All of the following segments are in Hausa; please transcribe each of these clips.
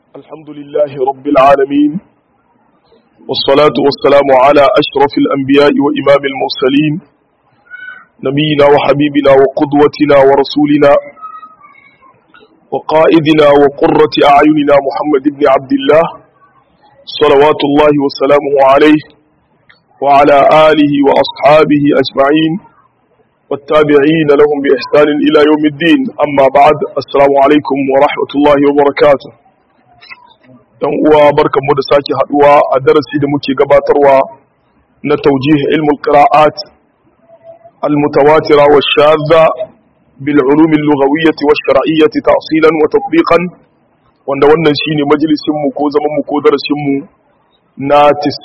الحمد لله رب العالمين والصلاة والسلام على أشرف الأنبياء وإمام المرسلين نبينا وحبيبنا وقدوتنا ورسولنا وقائدنا وقرة أعيننا محمد بن عبد الله صلوات الله وسلامه عليه وعلى آله وأصحابه أجمعين والتابعين لهم بإحسان إلى يوم الدين أما بعد السلام عليكم ورحمة الله وبركاته dan uwa barkanmu da sake haduwa a darasi da muke gabatarwa na taujih ilmul qira'at al mutawatira wa shadha bil ulum al lughawiyyah wa shar'iyyah ta'silan wa tatbiqan wanda wannan shine majalisin mu ko zaman mu ko darasin mu na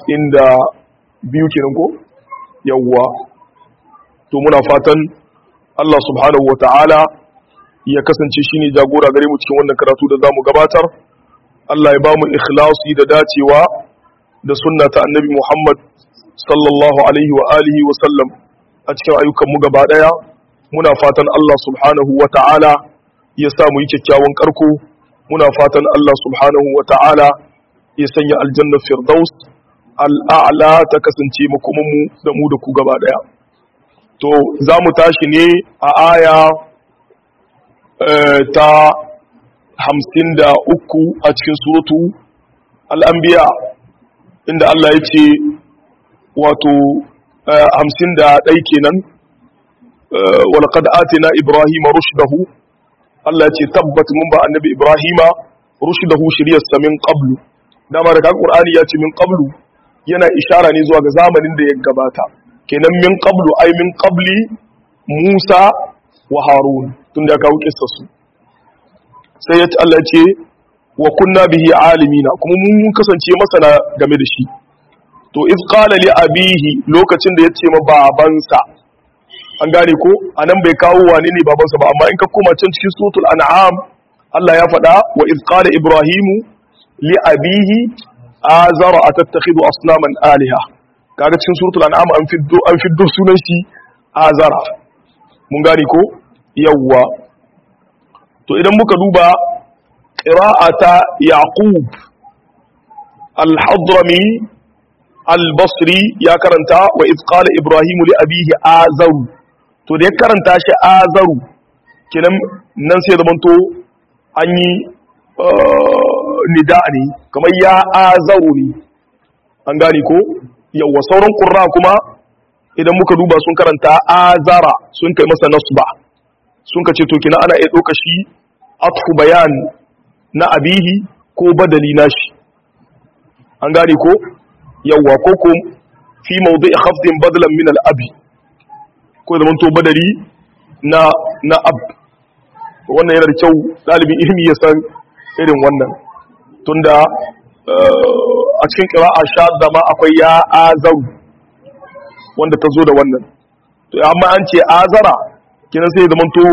92 kenan ko yawwa to muna fatan Allah subhanahu wa ta'ala ya kasance shine jagora gare mu cikin wannan karatu da zamu gabatar Allah ya ba mu ikhlasi da dacewa da sunna ta annabi Muhammad sallallahu alaihi wa alihi wa sallam a cikin ayyukan mu gaba daya muna fatan Allah subhanahu wa ta'ala ya sa mu yi kyakkyawan karko muna fatan Allah subhanahu wa ta'ala ya sanya aljanna firdaus al'a'la ta kasance makoman mu da mu da ku gaba daya to za mu tashi ne a aya ta hamsin da uku a cikin suratu al'ambiya inda Allah ya ce wato hamsin da ɗai kenan walƙad atina Ibrahim rushdahu Allah ya ce tabbat mun ba annabi Ibrahima rushdahu shiryarsa min qablu dama da kan Qur'ani ya ce min qablu yana ishara ne zuwa ga zamanin da ya gabata kenan min qablu ai min qabli Musa wa Harun tun da kawo kissa su sai ya Allah ce wa kunna bihi alimina kuma mun kasance masana game da shi to iz qala li abihi lokacin da ya ce ma babansa an gane ko anan bai kawo wane ne babansa ba amma in ka koma can cikin suratul an'am Allah ya faɗa wa iz qala ibrahimu li abihi azara atattakhidhu asnaman aliha kaga cikin suratul an'am an fiddo an fiddo sunan shi azara mun gane ko yawwa to idan muka duba ƙira'ata yaqub al-hadrami al-basri ya karanta wa izqala ibrahim li abihi azaru to da ya karanta shi azaru kinan nan sai zamanto an yi nida ne kamar ya azaru ne an gane ko yawa sauran ƙurra kuma idan muka duba sun karanta azara sun kai masa nasba sun ka ce to kina ana iya ɗauka shi atfu bayan na abihi ko badali nashi an gane ko yawwa ko ko fi mawdu'i khafdin badalan min al-abi ko zaman to badali na na ab wannan yana da kyau dalibin ilimi ya san irin wannan tunda a cikin qira'a shadda ma akwai ya azaru wanda ta zo da wannan to amma an ce azara kinan sai zaman to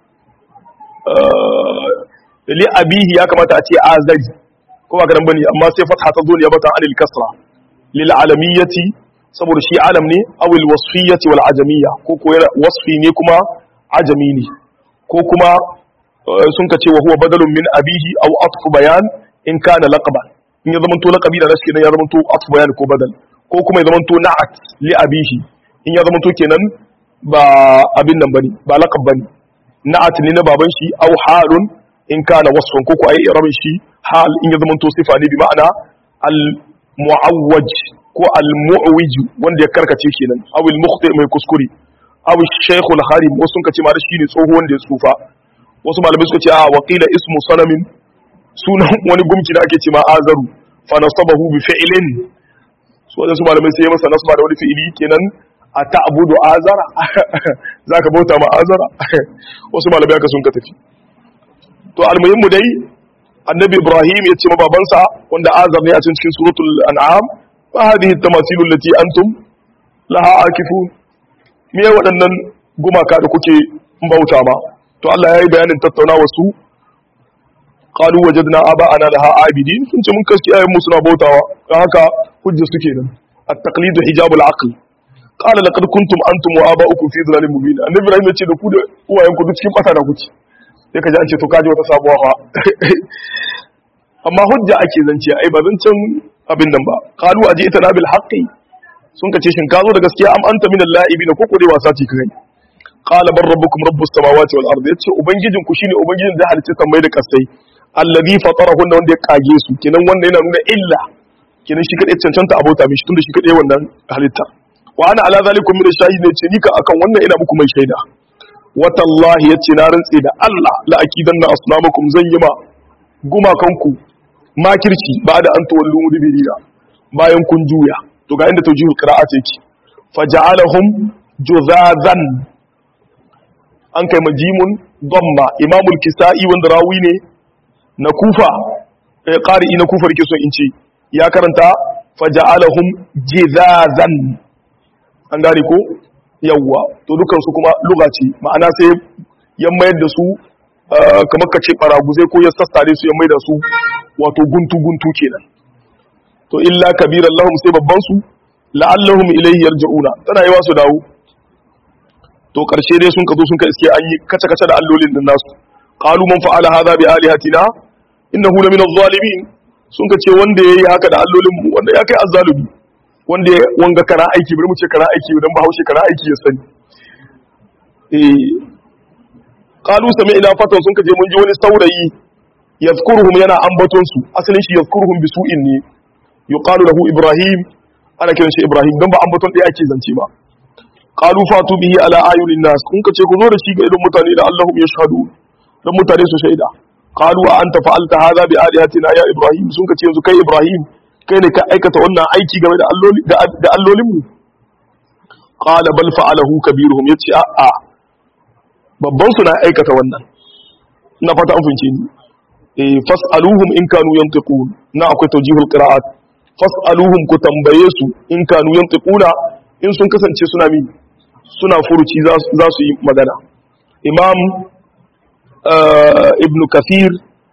li abihi ya kamata a ce azari ko ba kadan bane amma sai fatha ta zo ne bata anil kasra lil alamiyati saboda shi alam ne aw al wasfiyati wal ajamiyya ko ko wasfi ne kuma ajami ne ko kuma sun ka ce wa huwa badalun min abihi aw atfu bayan in kana laqaban in ya zamanto laqabi da nashi kenan ya zamanto atfu bayan ko badal ko kuma ya zamanto na'at li abihi in ya zamanto kenan ba abin nan bane ba laqab bane na'at ne na baban shi aw halun in kana wasfan ko ko ai irabin shi hal in ya zamanto sifa ne bi ma'ana al mu'awwaj ko al mu'wij wanda ya karkace kenan aw al mukhti mai kuskure aw shaykh al harim wasu kace ma da shi ne tsoho wanda ya tsufa wasu malamai suka ce a waqila ismu sanamin sunan wani gumki da ake ce ma azaru fa nasabahu bi fi'lin su wadansu malamai sai masa nasba da wani fi'ili kenan a ta'budu azara zaka bauta ma azara wasu malamai aka sun ka tafi to almuhimmu dai annabi ibrahim ya ce ma babansa wanda azar ne a cikin suratul an'am fa hadhihi tamasilu allati antum laha akifun me waɗannan gumaka da kuke bauta ma to Allah ya yi bayanin tattaunawa su qalu wajadna aba'ana laha abidin sun ce mun kaski ayyun mu suna bautawa dan haka hujja suke nan at-taqlidu hijabul aql qala laqad kuntum antum wa aba'ukum fi dhalalin mubin annabi ibrahim ya ce da ku da uwayenku duk cikin fata da kuke sai ka ji an ce to kaji wata sabuwa fa amma hujja ake zance ai ba zancen abin nan ba qalu ajitana bil haqqi sun kace shin ka zo da gaskiya am anta minal la'ibina ko ko dai wasa ce kai qala bar rabbukum rabbus samawati wal ardi yace ubangijin ku shine ubangijin da halicce sammai da kasai alladhi fatarahunna wanda ya kage su kenan wanda yana nuna illa kenan shi kadai cancanta abota mishi tunda shi kadai wannan halitta wa ana ala zalikum min shahid ne ce ni ka akan wannan ina muku mai shaida watallahi yace na rantse da Allah la akidanna asnamakum zan yi ma gumakanku makirci ba da an tawallu mudbirina bayan kun juya to ga inda tawjihul qira'at yake faja'alahum juzazan an kai majimun damma imamul kisa'i wanda rawi ne na kufa eh qari'i na kufa rike so in ce ya karanta faja'alahum jizazan an gane ko yawwa to dukan su kuma lugha ce ma'ana sai ya mayar da su kamar ka ce baraguzai ko ya sassare su ya mai da su wato guntu guntu kenan to illa kabiran lahum sai babban su la'allahum ilayhi yarji'una tana yi su dawo to karshe dai sun ka zo sun ka iske an yi kace kace da allolin din nasu qalu man fa'ala hadha bi alihatina innahu la min adh-dhalimin sun ka ce wanda yayi haka da allolin mu wanda ya kai azzalumi wanda ya wanga kara aiki bari mu ce kara aiki dan bahaushe kara aiki ya sani eh qalu sami'na fatan sun ka je mun ji wani saurayi yazkuruhum yana ambaton su asalin shi yazkuruhum bi su'in ne yuqalu lahu ibrahim ana kiran shi ibrahim dan ba ambaton ɗaya ake zance ba qalu fatu bihi ala ayunin nas kun kace ku zo da shi ga idan mutane da Allahum yashhadu dan mutane su shaida qalu a anta fa'alta hadha bi alihatina ya ibrahim sun kace yanzu kai ibrahim kai ne ka aikata wannan aiki game da alloli da allolin mu qala bal fa'alahu kabiruhum yace a a babban su na aikata wannan ina fata an fince ni eh fas'aluhum in kanu yantiqun na akwai tawjihul qira'at fas'aluhum ku tambaye su in kanu yantiquna in sun kasance suna mi suna furuci za su yi magana imam ibn kathir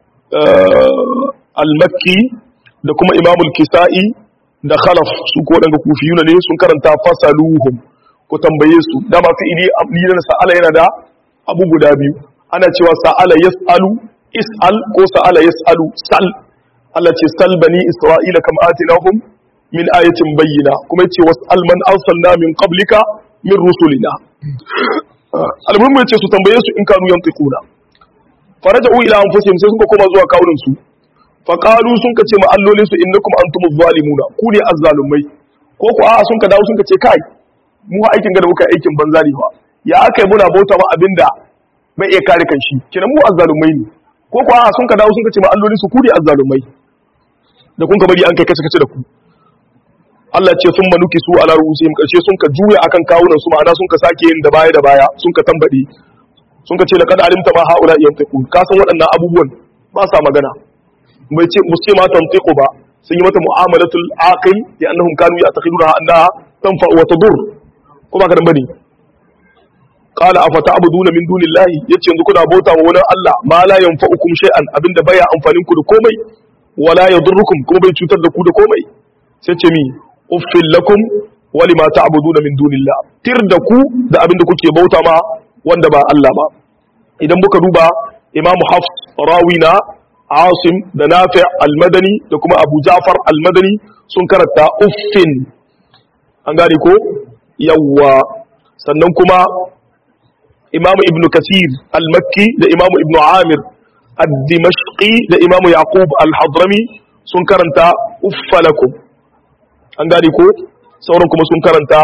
al-makki da kuma imam al-kisa'i da khalaf su ko daga kufiyuna ne sun karanta fasaluhum ku tambaye su dama fi'ili abdiyan sa'ala yana da abu guda biyu ana cewa sa'ala yas'alu is'al ko sa'ala yas'alu sal Allah ce sal bani isra'ila kam atinahum min ayatin bayyina kuma yace was'al man arsalna min qablika min rusulina almuhimmu yace su tambaye su in kanu yantiquna faraja'u ila anfusihim sai suka koma zuwa kawunan su fa qalu sun kace ma allolin su innakum antumuz zalimuna ku ne azzalumai ko ku a'a sun ka dawo sun kace kai mu aikin gada muka aikin banza ne fa ya akai muna bauta ma abinda bai iya kare kanshi kinan mu azzalumai ne ko ku a'a sun ka dawo sun kace ma allolin su ku ne azzalumai da kun ka bari an kai kace kace da ku Allah ce sun manuki su ala ruhusihim karshe sun ka juya akan kawunan su ma'ana sun ka sake yin da baya da baya sun ka tambade sun ka ce laqad alimta ma haula yantiqu ka san waɗannan abubuwan ba sa magana bai ce mu ce ma tantiqu ba sun yi mata mu'amalatul aqil ya annahum kanu ya'taqiduna annaha tanfa wa tadur ko ba ka dan bane qala afata'buduna min dunillahi yace yanzu kuna bauta wa wani Allah ma la yanfa'ukum shay'an abinda baya amfanin ku da komai wala yadurrukum kuma bai cutar da ku da komai sai ce mi uffil lakum wa lima ta'buduna min dunillah tir da ku da abin da kuke bauta ma wanda ba Allah ba idan muka duba Imam Hafs rawina Asim da Nafi' al-Madani da kuma Abu Ja'far al-Madani sun karanta uffin an gane ko yawwa sannan kuma Imam Ibn Kathir al-Makki da Imam Ibn Amir ad-Dimashqi da Imam Yaqub al-Hadrami sun karanta uffalakum an gane ko sauran kuma sun karanta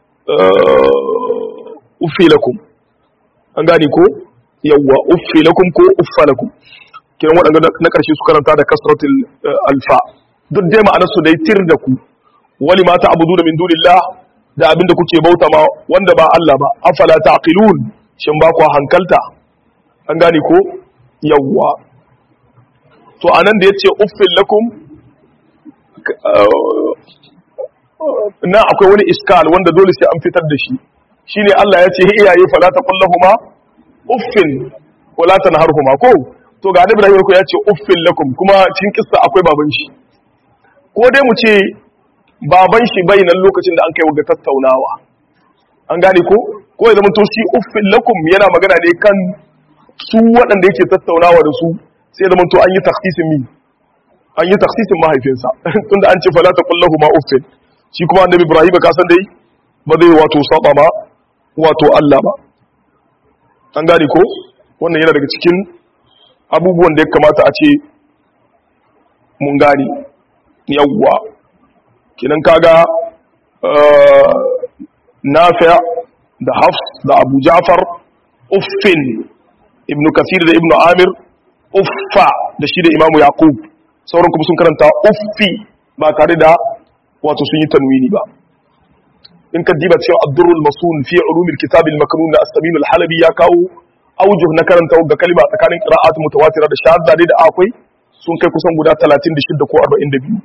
uffilakum an gane ko yawwa uffilakum ko uffalakum kiran waɗanda na ƙarshe su karanta da kasratul alfa duk dai ma'anar su dai tir da ku wali ma ta'budu min dunillah da abin da kuke bauta ma wanda ba Allah ba afala taqilun shin ba ku hankalta an gane ko yawwa to anan da yace uffil lakum na akwai wani iskal wanda dole sai an fitar da shi shine Allah ya ce iyaye fala taqullahuma uffin wala tanharhuma ko to ga Annabi Ibrahim ya ce uffin lakum kuma cikin kissa akwai baban shi ko dai mu ce baban shi bai nan lokacin da an kai ga tattaunawa an gane ko ko ya zama to shi uffin lakum yana magana ne kan su waɗanda yake tattaunawa da su sai zama to an yi takhsisin mi an yi taksisin mahaifinsa tunda an ce fala ta kullahu ma uffin shi kuma annabi ibrahim ka san dai ba zai wato saba ma wato Allah ba an gane ko wannan yana daga cikin abubuwan da ya kamata a ce mun gane yawwa kinan kaga nafi da hafs da abu ja'far uffin ibnu kasir da ibnu amir uffa da shi da imamu yaqub sauran kuma sun karanta uffi ba tare da wato sun yi tanwini ba in ka diba cewa abdurrul masun fi ulumil kitab al maknun da as-samin al halabi ya kawo aujuh na karanta ga kalima tsakanin qira'at mutawatira da shahada da akwai sun kai kusan guda 36 ko 42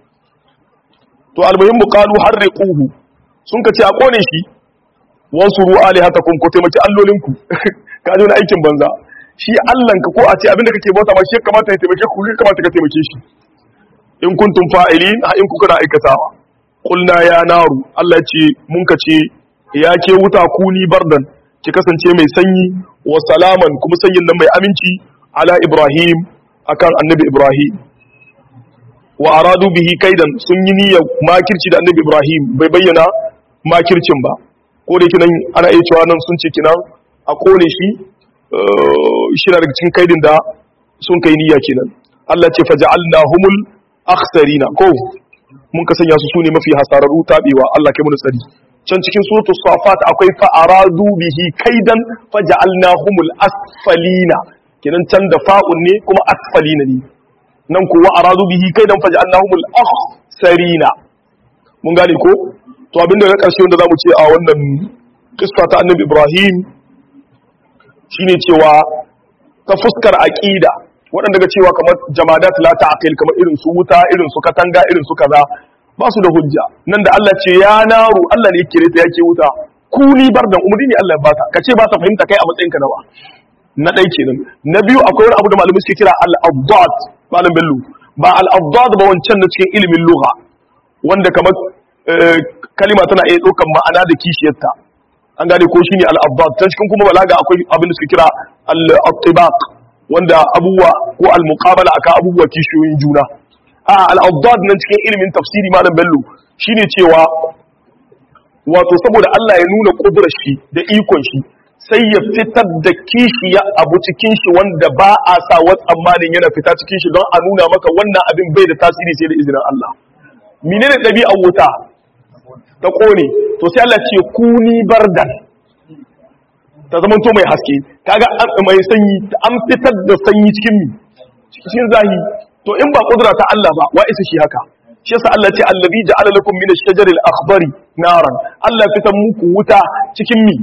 to almuhimmu qalu harriquhu sun ka ce a kone shi wansuru alihatakum ku taimaki allolinku ka ji wani aikin banza shi allanka ko a ce abinda kake bauta ma shi ya kamata ya taimake ku ya kamata ka taimake shi in kuntum fa'ilin ha in kuka na aikatawa qulna ya naru Allah ce mun ka ce ya ke wuta kuni bardan ki kasance mai sanyi wa salaman kuma sanyin nan mai aminci ala ibrahim akan annabi ibrahim wa aradu bihi kaidan sun yi niyyar makirci da annabi ibrahim bai bayyana makircin ba ko da yake nan ana iya cewa nan sun ce kinan a kone shi shi na daga cikin kaidin da sun kai niyya kenan Allah ce faja'alna humul akhsarina ko mun ka sanya su sune mafi hasararru tabewa Allah kai mu tsari can cikin suratul safat akwai fa aradu bihi kaidan faja'alna humul asfalina kenan can da fa'un ne kuma asfalina ne nan kuwa aradu bihi kaidan faja'alna humul akhsarina mun gane ko to abinda na karshe wanda zamu ce a wannan kissa ta annabi Ibrahim shine cewa ta fuskar aqida waɗanda ga cewa kamar jamadat la ta'qil kamar irin su wuta irin su katanga irin su kaza ba su da hujja nan da Allah ce ya naru Allah ne yake ta yake wuta kuni bardan umri ne Allah ya bata kace ba ta fahimta kai a matsayin ka nawa na dai kenan na biyu akwai wani abu da malamai suke kira al-abdad malam bello ba al-abdad ba wancan na cikin ilimin lugha wanda kamar kalima tana iya ɗaukar ma'ana da kishiyarta an gane ko shine al-abbad ta cikin kuma balaga akwai abin da suke kira al-attibaq wanda abubuwa ko al-muqabala aka abubuwa kishiyoyin juna a al-abbad nan cikin ilimin tafsiri malam bello shine cewa wato saboda Allah ya nuna kudurar shi da ikon shi sai ya fitar da kishiya abu cikin shi wanda ba a sa wa tsammanin yana fita cikin shi don a nuna maka wannan abin bai da tasiri sai da izinin Allah menene ɗabi'ar wuta ta ƙone to sai Allah ce kuni bardan ta zama to mai haske kaga mai sanyi an fitar da sanyi cikin mi cikin zahi to in ba kudura ta Allah ba wa isa shi haka shi yasa Allah ce allazi ja'ala lakum min ash-shajari al-akhdari naran Allah fitar muku wuta cikin mi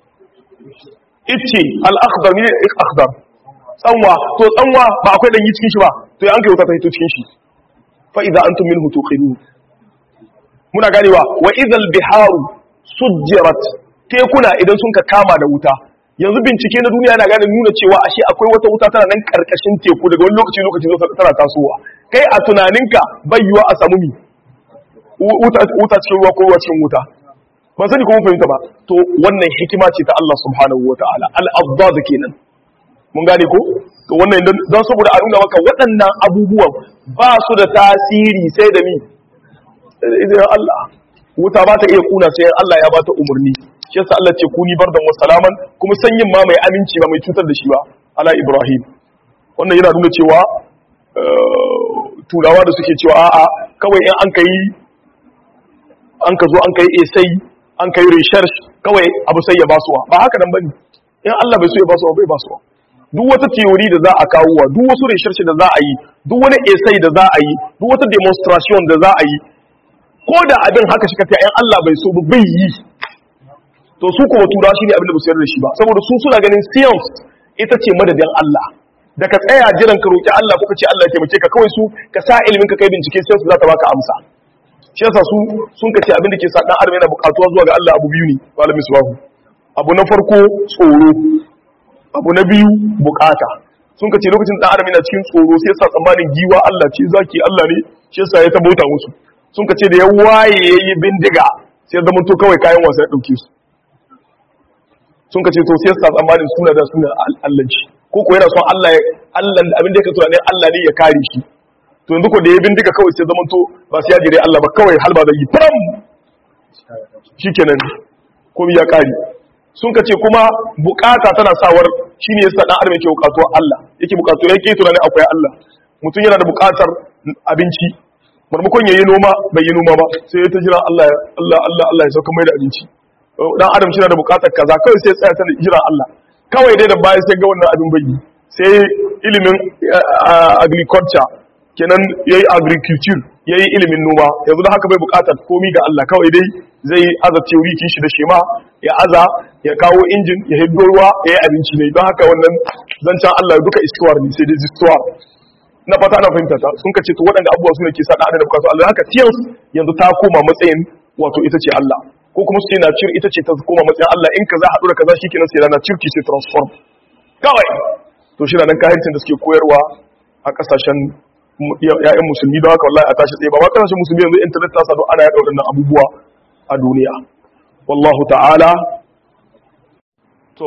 ice al-akhdar ne akhdar tsanwa to tsanwa ba akwai danyi cikin shi ba to ya an kai wuta ta hito cikin shi fa idza antum minhu tuqinun muna ganewa wa idhal biharu sujjirat tekuna idan sun ka kama da wuta yanzu bincike na duniya yana gane nuna cewa ashe akwai wata wuta tana nan karkashin teku daga wani lokaci lokaci zo tana tasowa kai a tunaninka bai yiwa a samu mi wuta cikin ruwa ko ruwa cikin wuta ban sani kuma fahimta ba to wannan hikima ce ta Allah subhanahu wa ta'ala al-abdad kenan mun gane ko to wannan don saboda a nuna maka waɗannan abubuwan ba su da tasiri sai da mi idan Allah wuta ba ta iya kuna sai Allah ya ba ta umarni shi yasa Allah ce kuni bardan wa salaman kuma sanyin ma mai aminci ba mai cutar da shi ba ala Ibrahim wannan yana nuna cewa turawa da suke cewa a'a kawai in an kai an ka zo an kai esai an kai research kawai abu sai ya basuwa ba haka nan bane in Allah bai so ya basuwa bai basuwa duk wata theory da za a kawo wa duk wasu research da za a yi duk wani essay da za a yi duk wata demonstration da za a yi ko da abin haka shi kafa ‘yan Allah bai so ba bai yi to su kuma tura shi ne abin da ba su yarda da shi ba saboda su suna ganin science ita ce madadin Allah da ka tsaya jiran ka roƙi Allah ko ka ce Allah ya taimake ka kawai su ka sa ilimin ka kai bincike science za ta baka amsa shi yasa su sun ka ce abin da ke sa dan adam yana buƙatuwa zuwa ga Allah abu biyu ne malamin suwahu abu na farko tsoro abu na biyu bukata sun ka ce lokacin dan adam yana cikin tsoro sai sa tsammanin giwa Allah ce zaki Allah ne shi yasa ya tabauta musu sun ka ce da ya waye ya yi bindiga sai zama to kawai kayan wasa ya ɗauke su sun ka ce to sai sa tsammanin suna da suna allanci ko ko yana son Allah Allah da abin da yake tunanin Allah ne ya kare shi to to yanzu ko da ya bindiga kawai sai zamanto ba sai ya jire Allah ba kawai halba da yi faram shikenan komai ya kare sun ka ce kuma bukata tana sawar shine yasa dan adam yake bukatuwa Allah yake bukatuwa yake tunanin akwai Allah mutum yana da bukatar abinci marmakon yayi noma bai yi noma ba sai ya ta jira Allah Allah Allah Allah ya sauka mai da abinci dan adam shi na da bukatar kaza kawai sai ya tsaya ta jira Allah kawai dai da baya sai ga wannan abin bai sai ilimin agriculture kenan yayi agriculture yayi ilimin noma yanzu da haka bai bukatar komi ga Allah kawai dai zai aza theory kin shi da shema ya aza ya kawo injin ya hiddo ruwa ya yi abinci ne don haka wannan zancen Allah duka istuwar ne sai dai istuwar na fata na fahimta ta sun kace to waɗanda abubuwa su ne ke sa da da bukatu Allah haka tiyans yanzu ta koma matsayin wato ita ce Allah ko kuma su ce na cir ita ce ta koma matsayin Allah in kaza haɗu da kaza shikenan sai rana cirki ce transform kawai to shi nan kahircin da suke koyarwa a kasashen ya'yan musulmi don haka wallahi a tashi tsaye ba ma kasashen musulmi yanzu internet ta sa don ana yaɗa waɗannan abubuwa a duniya wallahu ta'ala to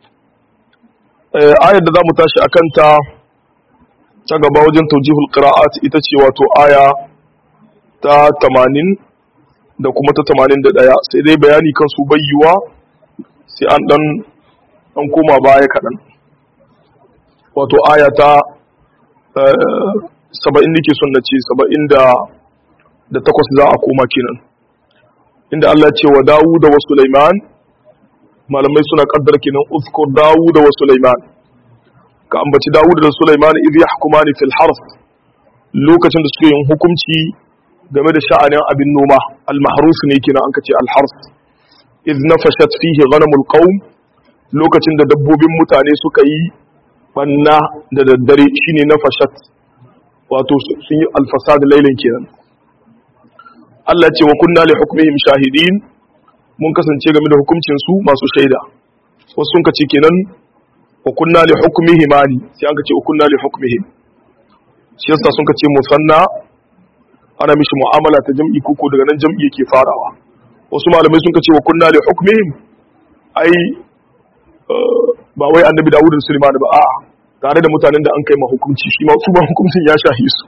ayar da za mu tashi akan ta ta gaba wajen taujihul qira'at ita ce wato aya ta 80 da kuma ta 81 sai dai bayani kan su bayyuwa sai an dan an koma baya kaɗan wato aya ta 70 nake son na ce 70 da da takwas za a koma kenan inda Allah ce wa Dawud wa Sulaiman malamai suna kaddar kenan uzkur Dawud wa Sulaiman ka ambaci Dawud da Sulaiman idh yahkumani fil harf lokacin da suke yin hukunci game da sha'anin abin noma al-mahruf ne kenan an kace al-harf idh nafashat fihi ghanamul qaum lokacin da dabbobin mutane suka yi banna da daddare shine nafashat wato sun yi al-fasad lailan kenan Allah ce wa kunna li hukmihim shahidin mun kasance game da hukuncin su masu shaida wasu sun kace kenan wa kunna li hukmihim ani sai an kace wa kunna li hukmihim shi yasa sun kace musanna ana mishi mu'amala ta jam'i koko daga nan jam'i yake farawa wasu malamai sun kace wa kunna li hukmihim ai ba wai annabi Dawud da Sulaiman ba a'a tare da mutanen da an kai ma hukunci shi ma su ba hukuncin ya shahi su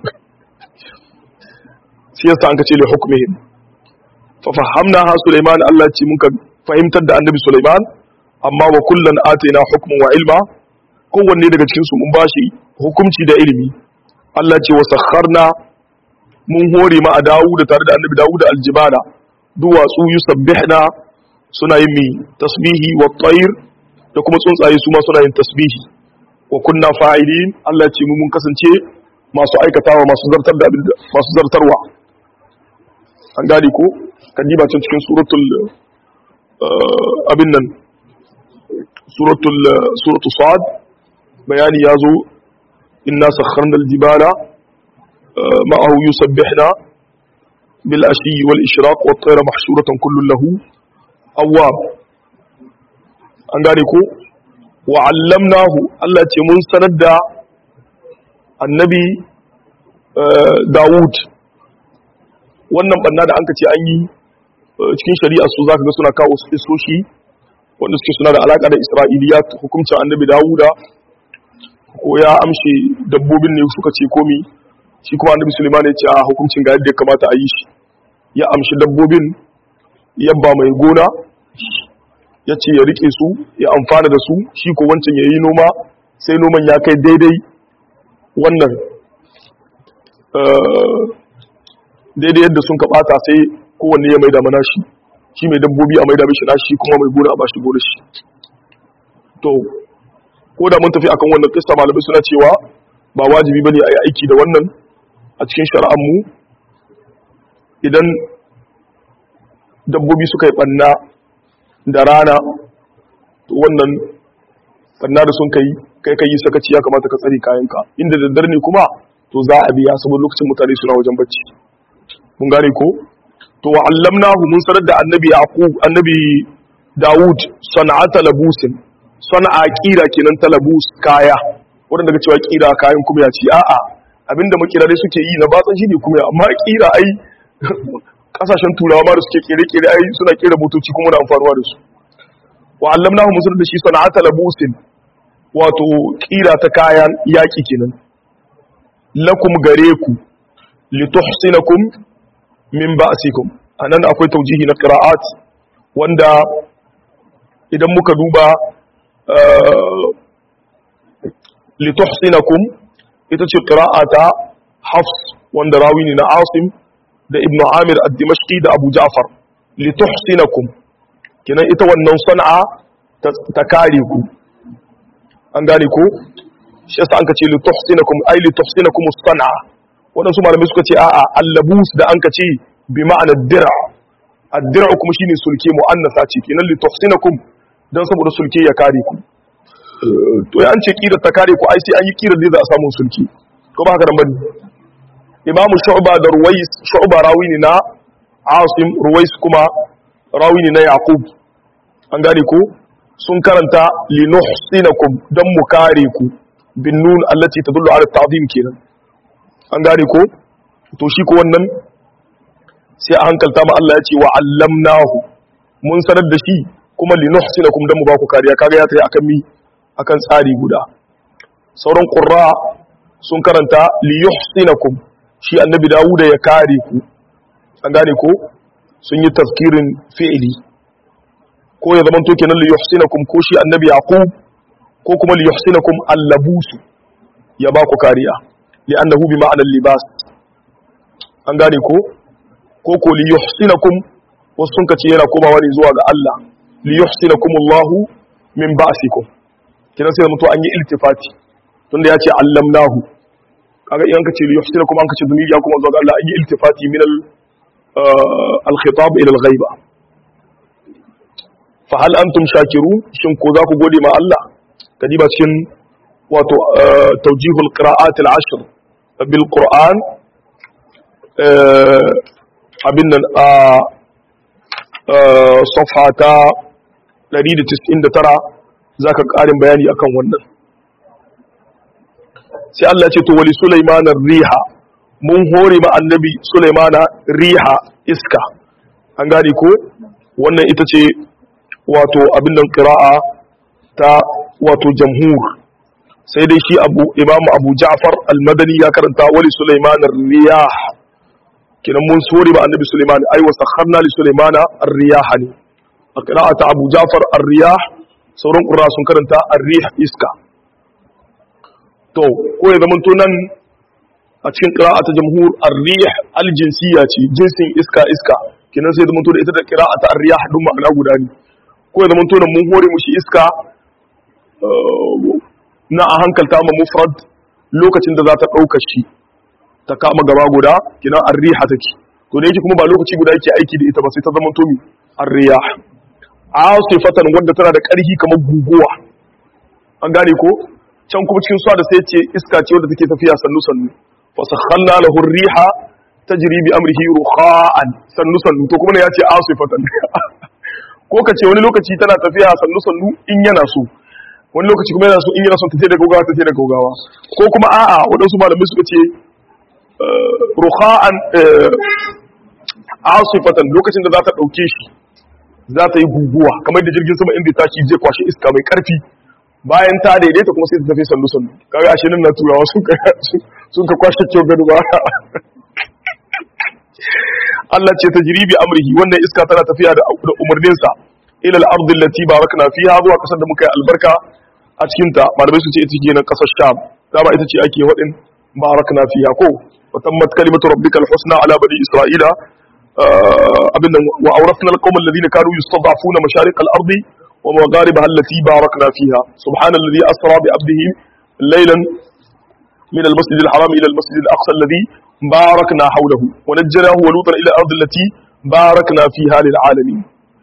shi yasa an kace li hukmihim fa fahamna ha Sulaiman Allah ce mun ka fahimtar da annabi Sulaiman amma wa kullan ataina hukman wa ilma kowanne daga cikin su mun bashi hukunci da ilimi Allah ce wa sakharna mun hore ma a Dawud tare da annabi Dawud aljibala duwatsu yusabbihna suna yin mi tasbihi wa tayr da kuma tsuntsaye su ma suna yin tasbihi wa kunna fa'ilin Allah ce mun kasance masu aikatawa masu zartar da masu zartarwa an gane ko kan diba can cikin suratul abin nan suratul suratu sad bayani ya zo inna sakharna aljibala ma'ahu yusabbihna bil ashi wal ishraq wat tayra mahshuratan kullun lahu awwab an gane ko wa 'allamnahu Allah ce mun sanar da annabi Dawud wannan banna da an ka ce an yi cikin shari'a su za ka ga suna kawo su isoshi wanda suke suna da alaƙa da isra'iliya hukuncin annabi dawuda ko ya amshe dabbobin ne suka ce komi shi kuma annabi suleiman ya ce a hukuncin ga yadda ya kamata a yi shi ya amshi dabbobin yabba mai gona ya ce ya rike su ya amfana da su shi ko wancan ya yi noma sai noman ya kai daidai wannan daidai yadda sun kaɓata sai kowanne ya maida mana shi shi mai dabbobi a maida mishi nashi kuma mai gona a bashi gona shi to ko da mun tafi akan wannan kissa malamai suna cewa ba wajibi bane a yi aiki da wannan a cikin shari'ar mu idan dabbobi suka yi banna da rana to wannan banna da sun kai kai kai sakaci ya kamata ka tsare kayanka inda daddare ne kuma to za a biya saboda lokacin mutane suna wajen bacci mun gane ko to wa allamnahu mun sanar da annabi yaqub annabi daud sana'ata labusin sana'a kira kenan ta labus kaya wanda daga cewa kira kayan kuma ya ce a'a abinda makirare suke yi na batsan shi ne kuma amma kira ai kasashen turawa ma da suke kere kere ai suna kera motoci kuma na amfanuwa da su wa allamnahu mun sanar da shi sana'ata labusin wato kira ta kayan yaki kenan lakum gare ku lituhsinakum min ba'sikum anan akwai taujihi na qira'at wanda idan muka duba lituhsinakum ita ce qira'ata hafs wanda rawi ne na asim da ibn amir ad-dimashqi da abu ja'far lituhsinakum kinan ita wannan sana'a ta kare ku an gane ko shi yasa an kace lituhsinakum ay lituhsinakum as-sana'a wadansu malamai suka ce a'a allabus da an kace bi ma'ana dir'a ad-dir'u kuma shine sulke mu'annasa ce kenan lituhsinakum dan saboda sulke ya kare ku to ya an ce kirar ta kare ku ai sai an yi kirar da za a samu sulke ko ba haka nan bane imamu shu'ba da ruwais shu'ba rawi ne na asim ruwais kuma rawi ne na yaqub an gane ko sun karanta linuhsinakum dan mu kare ku bin nun allati tadullu ala ta'zim kenan an gane ko to shi ko wannan sai a hankalta ma Allah ya ce wa allamnahu mun sanar da shi kuma linuhsinakum dan mu ba ku kariya kaga ya tayi akan mi akan tsari guda sauran qurra sun karanta liyuhsinakum shi annabi Dawuda ya kare ku an gane ko sun yi tafkirin fi'ili ko ya zama to kenan liyuhsinakum ko shi annabi Yaqub ko kuma liyuhsinakum allabusu ya ba ku kariya li'annahu bi ma'anar libas an gane ko ko ko liyuhsinakum wasu sun kace yana komawa ne zuwa ga Allah liyuhsinakum Allahu min ba'sikum kinan sai mutu an yi iltifati tunda ya ce allamnahu kaga idan kace liyuhsinakum an kace duniya kuma zuwa ga Allah an yi iltifati min al al-khitab ila al-ghaiba fa hal antum shakirun shin ko za ku gode ma Allah kadiba cikin wato tawjihul qira'at al-ashr bil qur'an abin nan a safha ta 199 zaka karin bayani akan wannan sai Allah ya ce to wali sulaiman riha mun hore ma annabi sulaimana riha iska an gane ko wannan ita ce wato abin nan qira'a ta wato jamhur sai dai shi abu imamu abu ja'far al-madani ya karanta wali sulaiman riyah kinan mun sore ba annabi sulaiman ai wa sakharna li sulaimana ar-riyah ne a qira'ata abu ja'far ar-riyah sauran qurra sun karanta ar-rih iska to ko ya zama to nan a cikin qira'ata jamhur ar-rih al-jinsiyya ce jinsin iska iska kinan sai zama to da ita da qira'ata ar-riyah duk ma'ana guda ne ko ya zama to nan mun hore mushi iska na a hankalta ma mufrad lokacin da za ta ɗauka shi ta kama gaba guda kina arriha take to da yake kuma ba lokaci guda yake aiki da ita ba sai ta zama to mi arriya asifatan wanda tana da ƙarfi kamar guguwa an gane ko can kuma cikin suwa da sai ce iska ce wanda take tafiya sannu sannu fa sakhalna lahu riha tajri bi amrihi rukha'an sannu sannu to kuma ne ya ce asifatan ko ka ce wani lokaci tana tafiya sannu sannu in yana so wani lokaci kuma yana so in yana son ta ce da gaugawa ta ce da gaugawa ko kuma a'a waɗansu malamai suka ce rukha'an asifatan lokacin da za ta ɗauke shi za ta yi guguwa kamar da jirgin sama inda tashi zai kwashe iska mai ƙarfi bayan ta daidaita kuma sai ta tafi sannu sannu kaga ashe nan na turawa sun ka kwashe kyau gado ba Allah ce ta jiribi amrihi wannan iska tana tafiya da umarninsa ila al-ard allati barakna fiha zuwa kasar da muka yi albarka a cikin ta malamai su ce ita ce nan kasar sham dama ita ce ake wadin barakna fiha ko wa tammat kalimatu rabbika al-husna ala bani isra'ila abinda wa awrasna al-qawma alladhina kanu yustad'afuna masharik al-ard wa magharibaha allati barakna fiha subhana alladhi asra bi abdihi laylan من المسجد الحرام إلى المسجد الأقصى الذي باركنا حوله ونجناه ولوطا إلى الأرض التي باركنا فيها للعالمين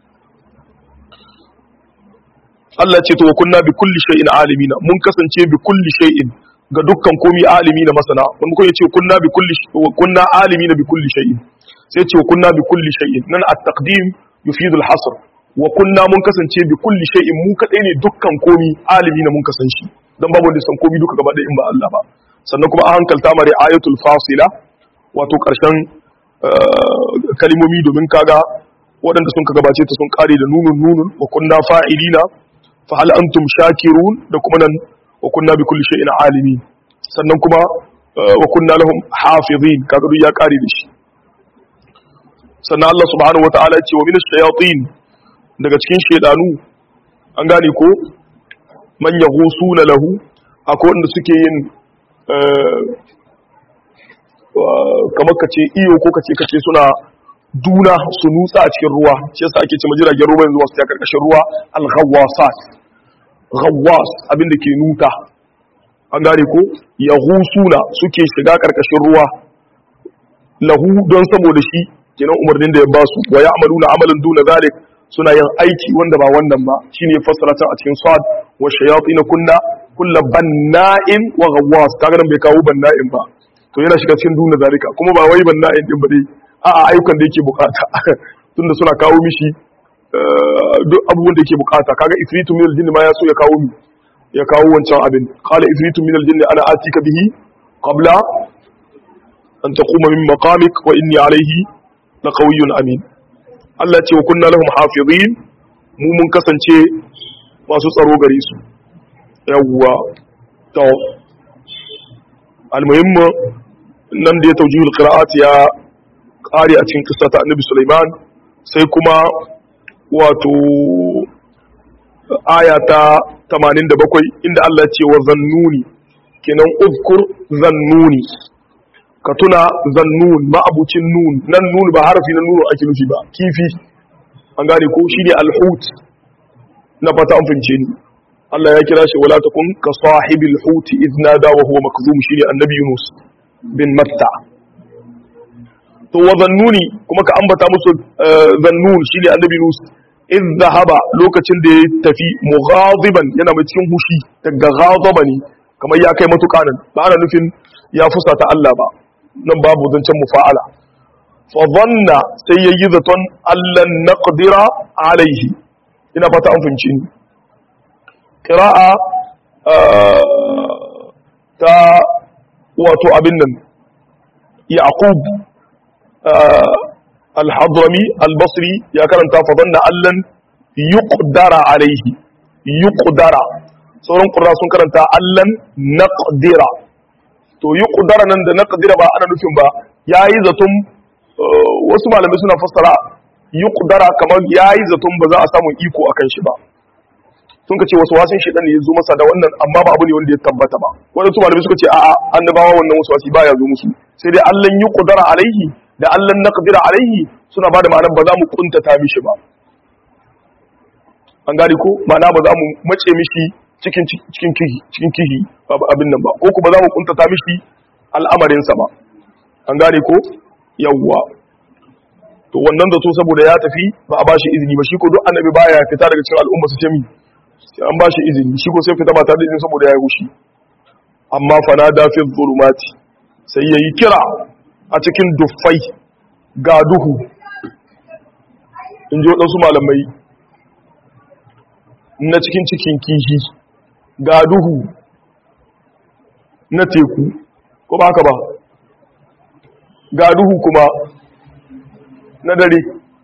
Allah ce to wa kunna bi kulli shay'in alimina mun kasance bi kulli shay'in ga dukkan komi alimina masana wani ko yace kunna bi kulli kunna alimina bi kulli shay'in sai ce wa kunna bi kulli shay'in nan at-taqdim yufidu al-hasr wa kunna mun kasance bi kulli shay'in mu kadai ne dukkan komi alimina mun kasance dan babu wanda san komi duka gaba da in ba Allah ba sannan kuma an hankalta mare ayatul fasila wato karshen kalimomi domin kaga waɗanda sun ka gabace ta sun kare da nunun nunun wa kunna fa'ilina fa hal antum shakirun da kuma nan wa kunna bi kulli shay'in alimin sannan kuma wa kunna lahum hafizin kaga duk ya kare da shi sannan Allah subhanahu wataala ya ce wa minash shayatin daga cikin shedanu an gane ko man yaghusuna lahu akwai wanda suke yin kamar kace iyo ko kace kace suna duna su nutsa a cikin ruwa shi yasa ake cewa jiragen ruwa yanzu wasu ta karkashin ruwa al-ghawasat ghawwas abinda ke nuta an gane ko yaghusuna suke shiga karkashin ruwa lahu don saboda shi kenan umarnin da ya basu wa ya'maluna amalan duna zalik suna yin aiki wanda ba wannan ba shine fassara ta a cikin sad wa shayatin kunna kullu banna'in wa ghawwas kaga nan bai kawo banna'in ba to yana shiga cikin duna zalika kuma ba wai banna'in din ba dai a'a ayyukan da yake bukata tunda suna kawo mishi duk abubuwan da yake bukata kaga ifritu min aljinn ma ya so ya kawo mi ya kawo wancan abin qala ifritu min aljinn ana atika bihi qabla an taquma min maqamik wa inni alayhi laqawiyyun amin Allah ce wa kunna lahum hafizin mu mun kasance masu tsaro gare su yawwa to almuhimmu nan da ya taujihul qira'at ya kare a cikin kissa ta annabi Sulaiman sai kuma wato aya ta 87 inda Allah ce wa zannuni kenan uzkur zannuni ka tuna zannun ma'abucin nun nan nun ba harafi na nunu ake nufi ba kifi an gane ko shine alhut na fata an fince ni Allah ya kira shi wala takun ka sahibil hut idna da wa huwa makzum shine annabi Yunus bin Matta to wa zannuni kuma ka ambata musu zannun shine annabi Yunus iz zahaba lokacin da ya tafi mughadiban yana mai cikin hushi daga ghadaba ne kamar ya kai matuƙa nan ba ana nufin ya fusata Allah ba nan babu zancen mufa'ala fa dhanna sai yayi zaton allan naqdira alaihi ina fata an fahimci ni qira'a ta wato abin nan yaqub al-hadrami al-basri ya karanta fa dhanna allan yuqdara alaihi yuqdara sauran qurra sun karanta allan naqdira to yi kudara nan da na kadira ba ana nufin ba ya yi zaton wasu malamai suna fassara yi kudara kamar ya yi zaton ba za a samu iko a kan shi ba sun ka ce wasu wasan shi ne ya zo masa da wannan amma ba abu ne wanda ya tabbata ba wadansu malamai suka ce a'a annabawa wannan wasu wasi ba ya zo musu sai dai allan yi kudara alaihi da allan na kadira alaihi suna ba da ma'anar ba za mu kuntata mishi ba an gane ko ma'ana ba za mu mace mishi cikin cikin kihi cikin kihi abin nan ba ko kuma za mu kuntata mishi al'amarinsa ba an gane ko yawwa to wannan zato saboda ya tafi ba a bashi izini ba shi ko duk annabi baya fita daga cikin al'umma su ce mi sai an bashi izini shi ko sai fita ba tare da izini saboda ya yi hushi amma fana da fi zulumati sai yayi kira a cikin duffai ga duhu in ji waɗansu malamai na cikin cikin kishi ga duhu na teku ko ba haka ba ga duhu kuma na dare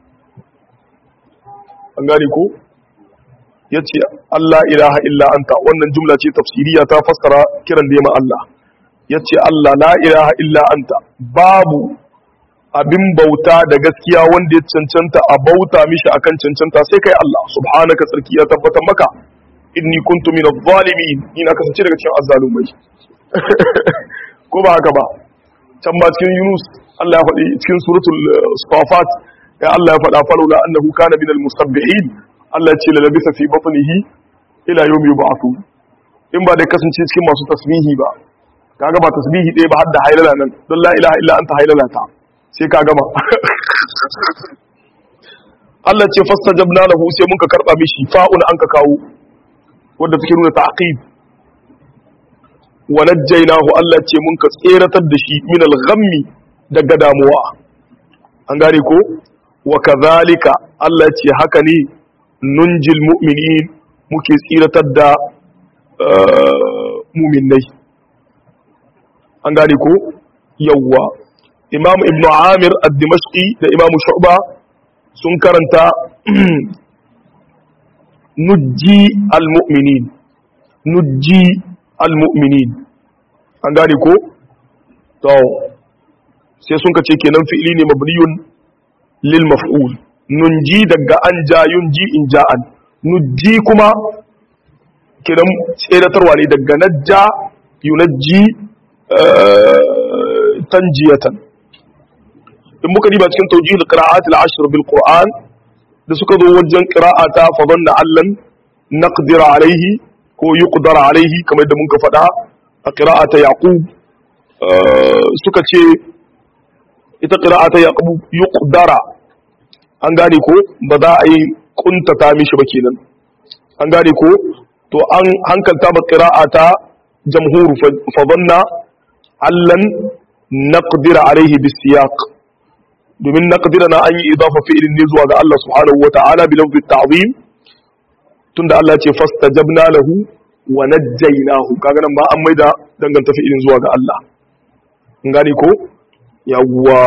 an gane ko ya ce Allah ilaha illa anta wannan jumla ce tafsiriya ta fassara kiran da Allah ya ce Allah la ilaha illa anta babu abin bauta da gaskiya wanda ya cancanta a bauta mishi akan cancanta sai kai Allah subhanaka tsarki ya tabbatar maka inni kuntu min adh-dhalimin ina kasance daga cikin azzalumai ko ba haka ba can ba cikin Yunus Allah ya faɗi cikin suratul Safat ya Allah ya faɗa falula annahu kana min al-musabbihin Allah ya ce la labisa fi batnihi ila yawmi yub'athu in ba da kasance cikin masu tasbihi ba kaga ba tasbihi ɗaya ba har da hailala nan don la ilaha illa anta hailala ta sai ka gama Allah ce fastajabna lahu sai mun ka karba mishi fa'un an ka kawo wanda take nuna ta'qib wa najjaynahu Allah ce mun ka tseratar da shi min al-ghammi daga damuwa an gane ko wa kadhalika Allah ce haka ne nunjil mu'minin muke tsiratar da mu'minai an gane ko yawwa imam ibn amir ad-dimashqi da imam shu'ba sun karanta nujji al-mu'minin nujji al-mu'minin an gane ko to sai sun kace kenan fi'ili ne mabniyun lil maf'ul nunji daga an ja yunji in ja'an nujji kuma kenan tseratarwa ne daga najja yunajji tanjiyatan in muka diba cikin tawjih al-qira'at al-ashr bil qur'an da suka zo wajen qira'ata fa dhanna allan naqdir alayhi ko yuqdar alayhi kamar da muka faɗa a qira'ata yaqub suka ce ita qira'ata yaqub yuqdara an gane ko ba za a yi kuntata mishi ba kenan an gane ko to an hankalta ba qira'ata jamhur fa dhanna allan naqdir alayhi bisiyaq domin naqdira na an yi idafa fi'ilin ne zuwa ga Allah subhanahu wata'ala bi lafzi ta'zim tunda Allah ce fastajabna lahu wa najjaynahu kaga nan ba an maida danganta fi'ilin zuwa ga Allah in gane ko yawwa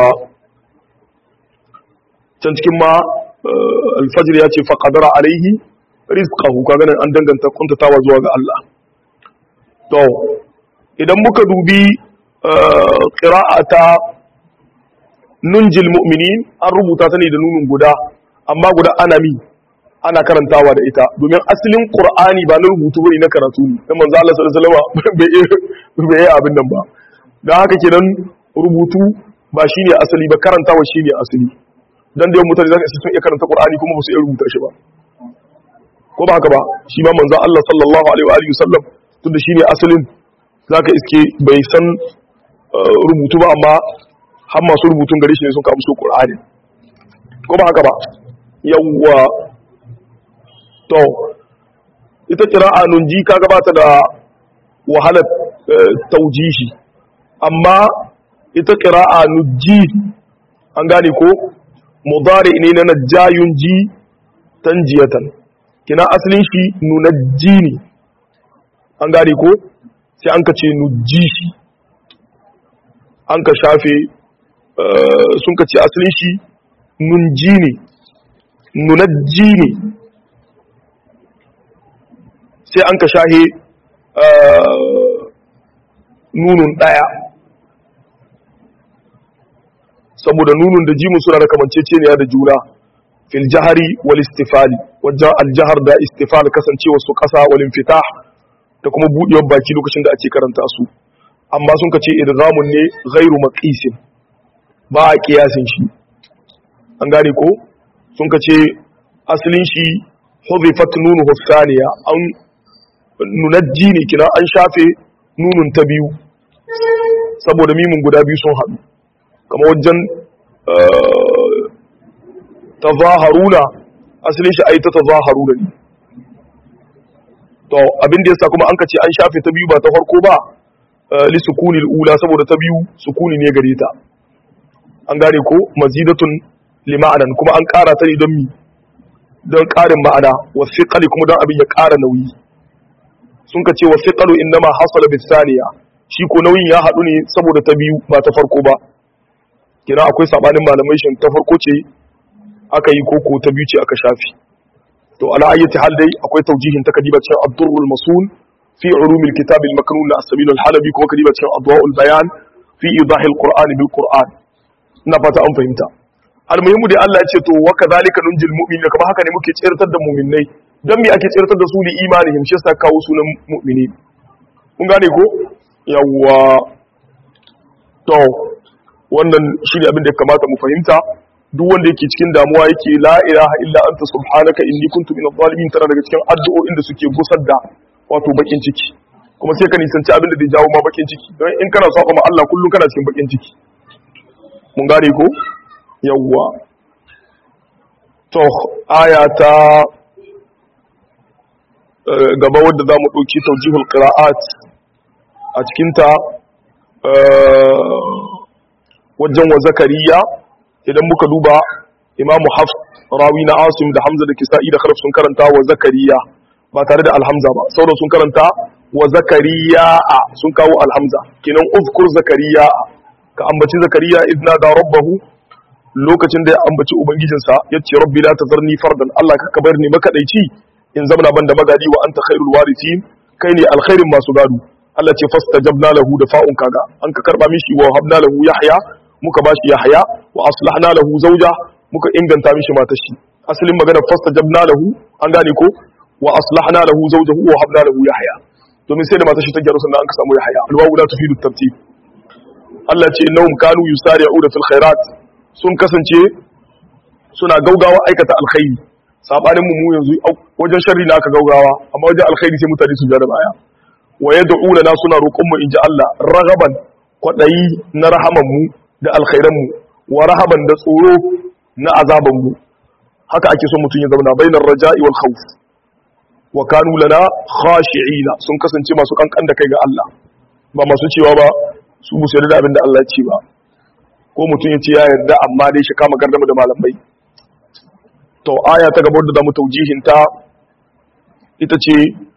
can cikin ma alfajr ya ce faqadara alaihi rizqahu kaga nan an danganta kuntatawa zuwa ga Allah to idan muka dubi qira'ata nunjil mu'minin an rubuta ta ne da nunin guda amma guda ana mi ana karantawa da ita domin asalin qur'ani ba na rubutu bane na karatu ne dan manzo Allah sallallahu alaihi wasallam bai yi abin nan ba dan haka kenan rubutu ba shine asali ba karantawa shine asali dan da mutane zaka isa sun iya karanta qur'ani kuma ba su iya rubuta shi ba ko ba haka ba shi ma manzo Allah sallallahu alaihi wa alihi wasallam tunda shine asalin zaka iske bai san rubutu ba amma har masu rubutun gare shi ne sun kamsu Qur'ani ko ba haka ba yawwa to ita qira'a nunji kaga ba ta da wahalar taujihi amma ita qira'a nujji an gane ko mudari ne na najayun ji tanjiyatan kina asalin shi nunajji ne an gane ko sai an ka ce nujji shi an ka shafe sun ka ce asalin shi nunji ne nunajji ne sai an ka shahe nunun ɗaya saboda nunun da jimun suna da kamanceceniya da juna fil jahari wal istifali wajen aljahar da istifal kasancewa su ƙasa wal infitah da kuma buɗewar baki lokacin da ake karanta su amma sun ka ce idgamun ne ghairu maqisin ba a kiyasin shi an gane ko sun ka ce asalin shi hudhifat nunu husaniya an nunajji ne kina an shafe nunun ta biyu saboda mimin guda biyu sun haɗu kama wajen tazaharuna asalin shi ayi ta tazaharuna ne to abin da yasa kuma an ka ce an shafe ta biyu ba ta farko ba li sukunil ula saboda ta biyu sukuni ne gare ta an gane ko mazidatun li ma'anan kuma an ƙara ta ne don mi don ƙarin ma'ana wasiqali kuma don abin ya ƙara nauyi sun ka ce wasiqalu innama hasala bis saniya shi ko nauyin ya haɗu ne saboda ta biyu ba ta farko ba kina akwai sabanin malamai shin ta farko ce aka yi koko ta biyu ce aka shafi to ala ayyati hal dai akwai taujihin ta kadiba cikin ad-durrul masul fi ulumil kitab al-maknun na as-sabil al-halabi kuma kadiba cikin adwa'ul bayan fi idah al-qur'an bil qur'an ina fata an fahimta almuhimu dai Allah ya ce to wa kadhalika nunjil mu'minin kuma haka ne muke tsirtar da mu'minai dan me ake tsirtar da su li imanihim shi yasa kawo sunan mu'mini kun gane ko yawwa to wannan shi ne abin da ya kamata mu fahimta duk wanda yake cikin damuwa yake la ilaha illa anta subhanaka inni kuntu minadh zalimin tana daga cikin addu'o'in da suke gusar da wato bakin ciki kuma sai ka nisanci abin da zai jawo ma bakin ciki don in kana saba ma Allah kullum kana cikin bakin ciki mun gane ko yawwa to aya ta gaba wadda za mu ɗauki taujihul qira'at a cikinta wajen wa zakariya idan muka duba imamu hafs rawi na asim da hamza da kisa'i da kharaf sun karanta wa zakariya ba tare da alhamza ba sauran sun karanta wa zakariya a sun kawo alhamza kenan uzkur zakariya ka ambaci zakariya idna da rabbahu lokacin da ya ambaci ubangijinsa ya ce rabbi la tazarni fardan Allah ka kabar ni makadaici in zamana ban da magadi wa anta khairul warithin kai ne alkhairin masu gado Allah ce fastajabna lahu da fa'un kaga an ka karba mishi wa habna lahu yahya muka bashi yahya wa aslahna lahu zawja muka inganta mishi matar shi asalin magana fastajabna lahu an gane ko wa aslahna lahu zawjahu wa habna lahu yahya domin sai da matar shi ta gyaru sannan an ka samu yahya alwawu la tufidu tartib Allah ce innahum kanu yusari'una fil khairat sun kasance suna gaugawa aikata alkhairi sabanin mu yanzu wajen sharri na aka gaugawa amma wajen alkhairi sai mutane su jara baya wa yad'una na suna roƙon mu inji Allah ragaban kwadayi na rahaman mu da alkhairan mu wa rahaban da tsoro na azaban mu haka ake son mutum ya zauna bainar raja'i wal khawf wa kanu lana khashi'ina sun kasance masu kankan da kai ga Allah ba masu cewa ba su bu yarda da abin da Allah ya ce ba ko mutum ya ce ya yarda amma dai shi kama gardama da malamai to aya ta gabar da zamu taujihin ta ita ce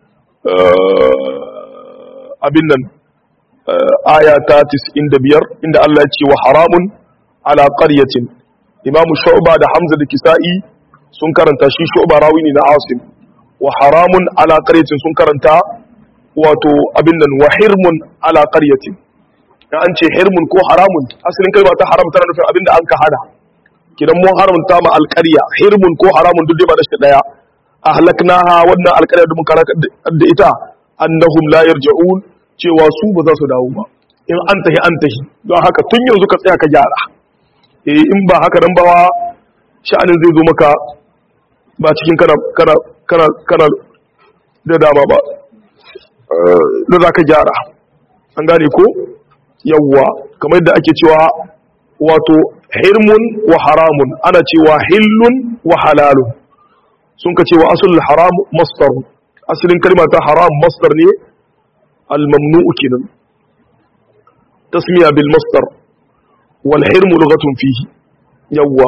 abin nan aya ta 95 inda Allah ya ce wa haramun ala qaryatin Imam Shu'ba da Hamza da Kisa'i sun karanta shi Shu'ba rawi ne na Asim wa haramun ala qaryatin sun karanta wato abin nan wa hirmun ala qaryatin da an ce hirmun ko haramun asalin kalma ta haram tana nufin abin da an ka hada kidan mun haramta ma alƙarya hirmun ko haramun duk dai ba da shi daya ahlaknaha wannan alƙarya da muka da ita annahum la yarji'un cewa su ba za su dawo ba in an tahi an tahi don haka tun yanzu ka tsaya ka gyara eh in ba haka nan ba sha'anin zai zo maka ba cikin kana kana kana kana da dama ba da za ka gyara an gane ko yawwa kamar yadda ake cewa wato hirmun wa haramun ana cewa hillun wa halalun sun ka cewa asulul haram mastar asalin kalma ta haram mastar ne al-mamnu'u kenan tasmiya bil mastar wal hirmu lughatun fihi yawwa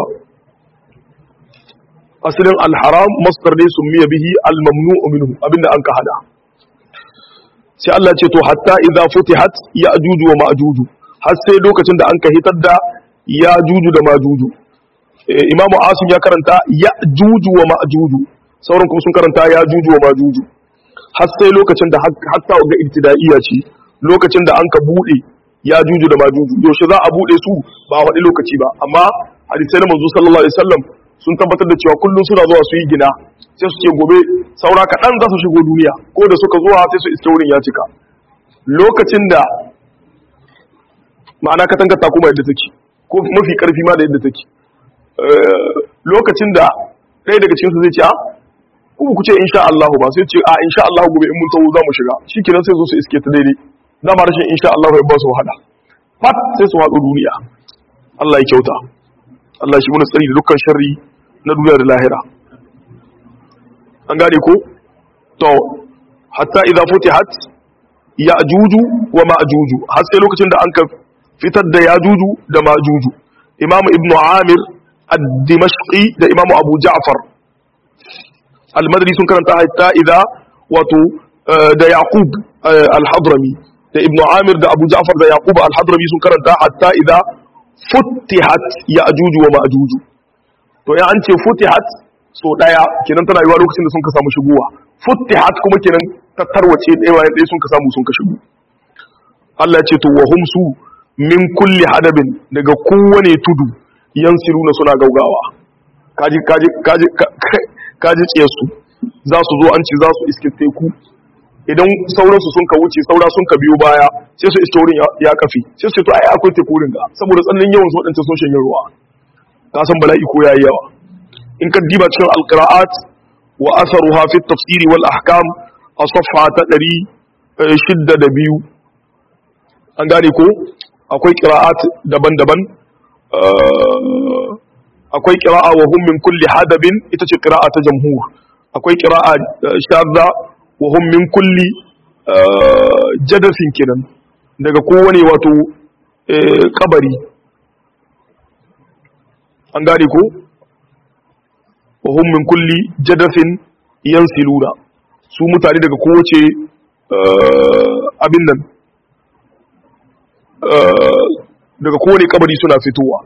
asalin al-haram mastar ne summiya bihi al-mamnu'u minhu abinda an ka hada sai Allah ce to hatta idza futihat ya'juj wa ma'juj har sai lokacin da an ka hitar da ya'juj da ma'juj Imam Asim ya karanta ya'juj wa ma'juj sauran kuma sun karanta ya'juj wa ma'juj har sai lokacin da hatta ga ibtida'iyya ce lokacin da an ka bude ya'juj da ma'juj yaushe za a bude su ba wani lokaci ba amma hadisai na manzo sallallahu alaihi wasallam sun tabbatar da cewa kullum suna zuwa su yi gina sai su ce gobe saura kaɗan za su shigo duniya ko da suka zuwa sai su iske wurin ya cika lokacin da ma'ana katangar ta kuma yadda take ko mafi ƙarfi ma da yadda take lokacin da ɗaya daga cikinsu zai ce a kuma ku ce insha Allah ba sai ce a insha Allah gobe in mun tawo za mu shiga shi kenan sai zo su iske ta daidai dama rashin insha Allah ya ba su wahala fat sai su haɗu duniya Allah ya kyauta Allah shi muna tsari da dukkan sharri na duniya da lahira an gane ko to hatta idza futihat ya'juju wa ma'juju har sai lokacin da an ka fitar da ya'juju da ma'juju imamu ibn amir ad-dimashqi da imamu abu ja'far al-madri sun karanta hatta idza wato da yaqub al-hadrami da ibn amir da abu ja'far da yaqub al-hadrami sun karanta hatta idza futihat ya'juju wa ma'juju to ya an ce futihat so daya kenan tana yiwa lokacin da sun ka samu shigowa futihat kuma kenan ta tarwace ɗaya bayan ɗaya sun ka samu sun ka shigo Allah ya ce to wahum su min kulli hadabin daga kowane tudu yansiruna suna gaugawa kaji kaji kaji kaji tsiye su za su zo an ce za su iske teku idan sauransu sun ka wuce saura sun ka biyo baya sai su iske wurin ya kafi sai su ce to ai akwai teku wurin ga saboda tsananin yawan su waɗanda sun shanye ruwa ka san bala'i ko yayi yawa in ka diba cikin alqira'at wa atharuha fi at-tafsir wal ahkam a safha ta 602 an gane ko akwai qira'at daban-daban akwai qira'a wa hum min kulli hadabin ita ce qira'a ta jamhur akwai qira'a shadda wa hum min kulli jadasin kenan daga kowane wato kabari an gane ko wa hum min kulli jadasin yansiluna su mutane daga kowace abin nan daga kowane kabari suna fitowa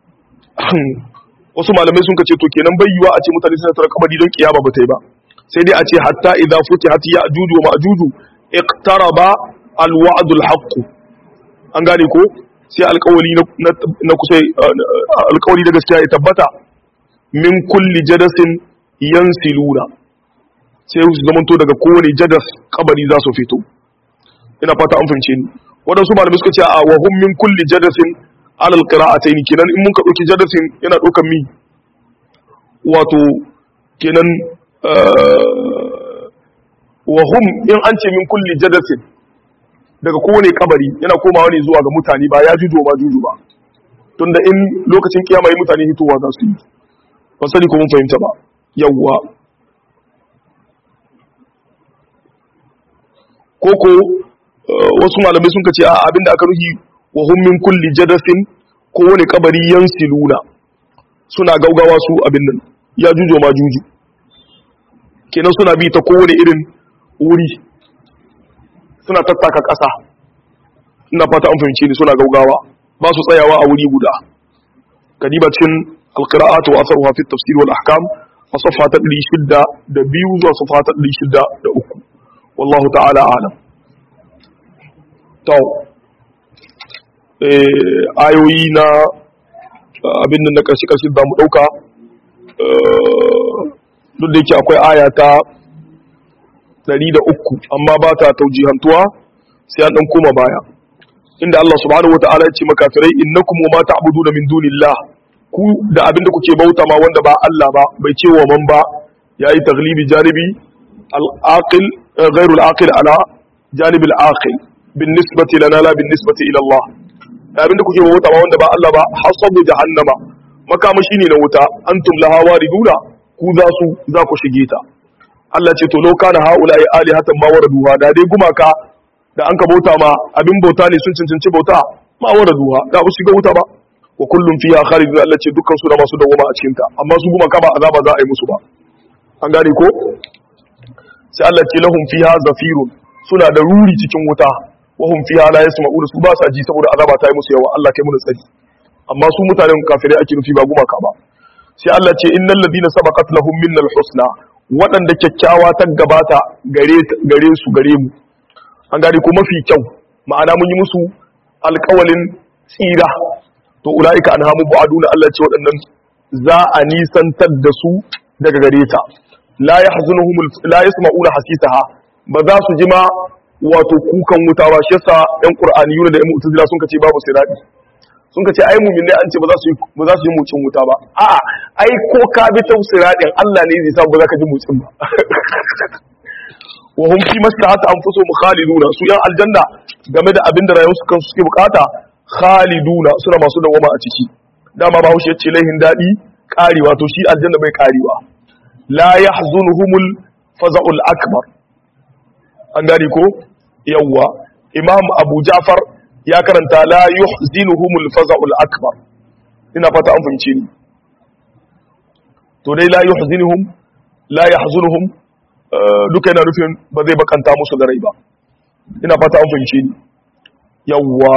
wasu malamai sun kace to kenan bai yiwa a ce mutane suna tara kabari don kiyama ba ta yi ba sai dai a ce hatta idza futihat ya'juju wa ma'juju iqtaraba alwa'dul haqq an gane ko sai alƙawari na kusa alƙawari da gaskiya ya tabbata min kulli jadasin yansiluna sai su zamanto daga kowane jadas kabari za su fito ina fata an fahimce ni waɗansu malamai suka ce a wa hum min kulli jadasin alal qira'atayn kenan in mun ka dauki jadasin yana daukan mi wato kenan wa hum in an ce min kulli jadasin daga kowane kabari yana komawa ne zuwa ga mutane ba ya jujo ma juju ba tunda in lokacin kiyama yi mutane hitowa za su yi ba sani ko mun fahimta ba yawwa koko wasu malamai sun ce a abinda aka ruhi wa hum min kulli jadasin kowane kabari yansiluna suna gaugawa su abin nan ya jujo ma juju kenan suna bi ta kowane irin wuri suna tattaka ƙasa ina fata an fahimce ni suna gaugawa ba su tsayawa a wuri guda kadiba cikin alqira'at wa atharuha fi tafsir wal ahkam a safa ta 602 zuwa safa ta 603 wallahu ta'ala a'lam to eh ayoyi na abin nan na karshe karshe da mu dauka duk da yake akwai aya ta 103 amma ba ta taujihantuwa sai an dan koma baya inda Allah subhanahu wataala ya ce makafirai innakum wa ma ta'buduna min dunillah ku da abin da kuke bauta ma wanda ba Allah ba bai ce wa man ba yayi taglibi janibi al-aqil ghairu al-aqil ala janib al-aqil bin nisbati lana la bin nisbati ila Allah abin da kuke bauta ma wanda ba Allah ba hasabu jahannama makamashi ne na wuta antum laha wariduna ku za su za ku shige ta Allah ce to law kana haula'i alihatan ma waraduha da dai gumaka da an ka bauta ma abin bauta ne sun cancanci bauta ma waraduha da ba shiga wuta ba wa kullum fiya khalidun Allah ce dukkan su da masu dawoma a cikin ta amma su gumaka ba azaba za a yi musu ba an gane ko sai Allah ce lahum fiha zafirun suna da ruri cikin wuta wa hum fiha la yasma'una su ba sa ji saboda azaba ta yi musu yawa Allah kai mu tsari amma su mutanen kafirai ake nufi ba gumaka ba sai Allah ce innal ladina sabaqat lahum minnal husna waɗanda kyakkyawa ta gabata gare gare su gare mu an gane ko mafi kyau ma'ana mun yi musu alƙawalin tsira to ulaika anhamu bu'aduna Allah ce waɗannan za a nisantar da su daga gare ta la yahzunuhum la yasma'una hasisaha ba za su ji ma wato kukan wuta ba shi yasa ɗan qur'aniyuna da ɗan mu'tazila sun kace babu sirati sun kace ai mu'min ne an ce ba za su yi ba za su yi mucin wuta ba a'a ai ko ka bi ta siratin Allah ne zai sa ba za ka ji mucin ba wa hum fi maslahati anfusuhum khaliduna su yan aljanna game da abin da rayuwarsu kansu suke bukata khaliduna suna masu dawama a ciki dama ba haushe yace laihin dadi karewa to shi aljanna bai karewa la yahzunuhumul faza'ul akbar an gane ko yawwa imam abu ja'far ya karanta la yuhzinuhumul faza'ul akbar ina fata an fahimce ni to dai la yuhzinuhum la yahzunuhum duka yana nufin ba zai bakanta musu da rai ba ina fata an fahimce ni yawwa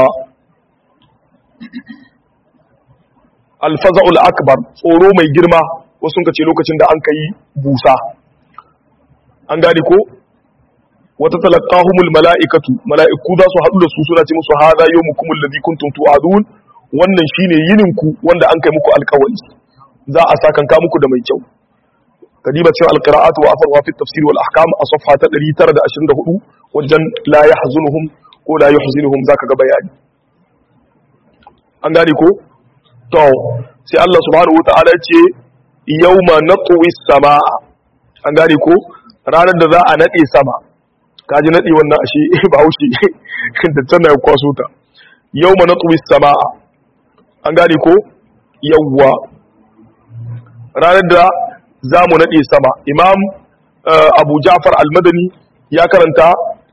alfaza'ul akbar tsoro mai girma wasu ka ce lokacin da an ka yi busa an gane ko wata talaqahumul mala'ikatu mala'iku za su haɗu da su suna ce musu hadha yawmukumul ladhi kuntum tu'adun wannan shine yinin ku wanda an kai muku alƙawari za a sakanka muku da mai kyau kadiba cewa alqira'atu wa afarwa fi tafsir wal ahkam a safha ta 924 wajen la yahzunuhum ko la yuhzinuhum zaka ga bayani an gane ko to sai Allah subhanahu wataala ya ce yawma natwi samaa an gane ko ranar da za a nade sama kaji nade wannan ashe ba haushi da tana ya kwaso ta yawma natwi samaa an gane ko yawwa ranar da za mu naɗe sama imam abu ja'far al-madani ya karanta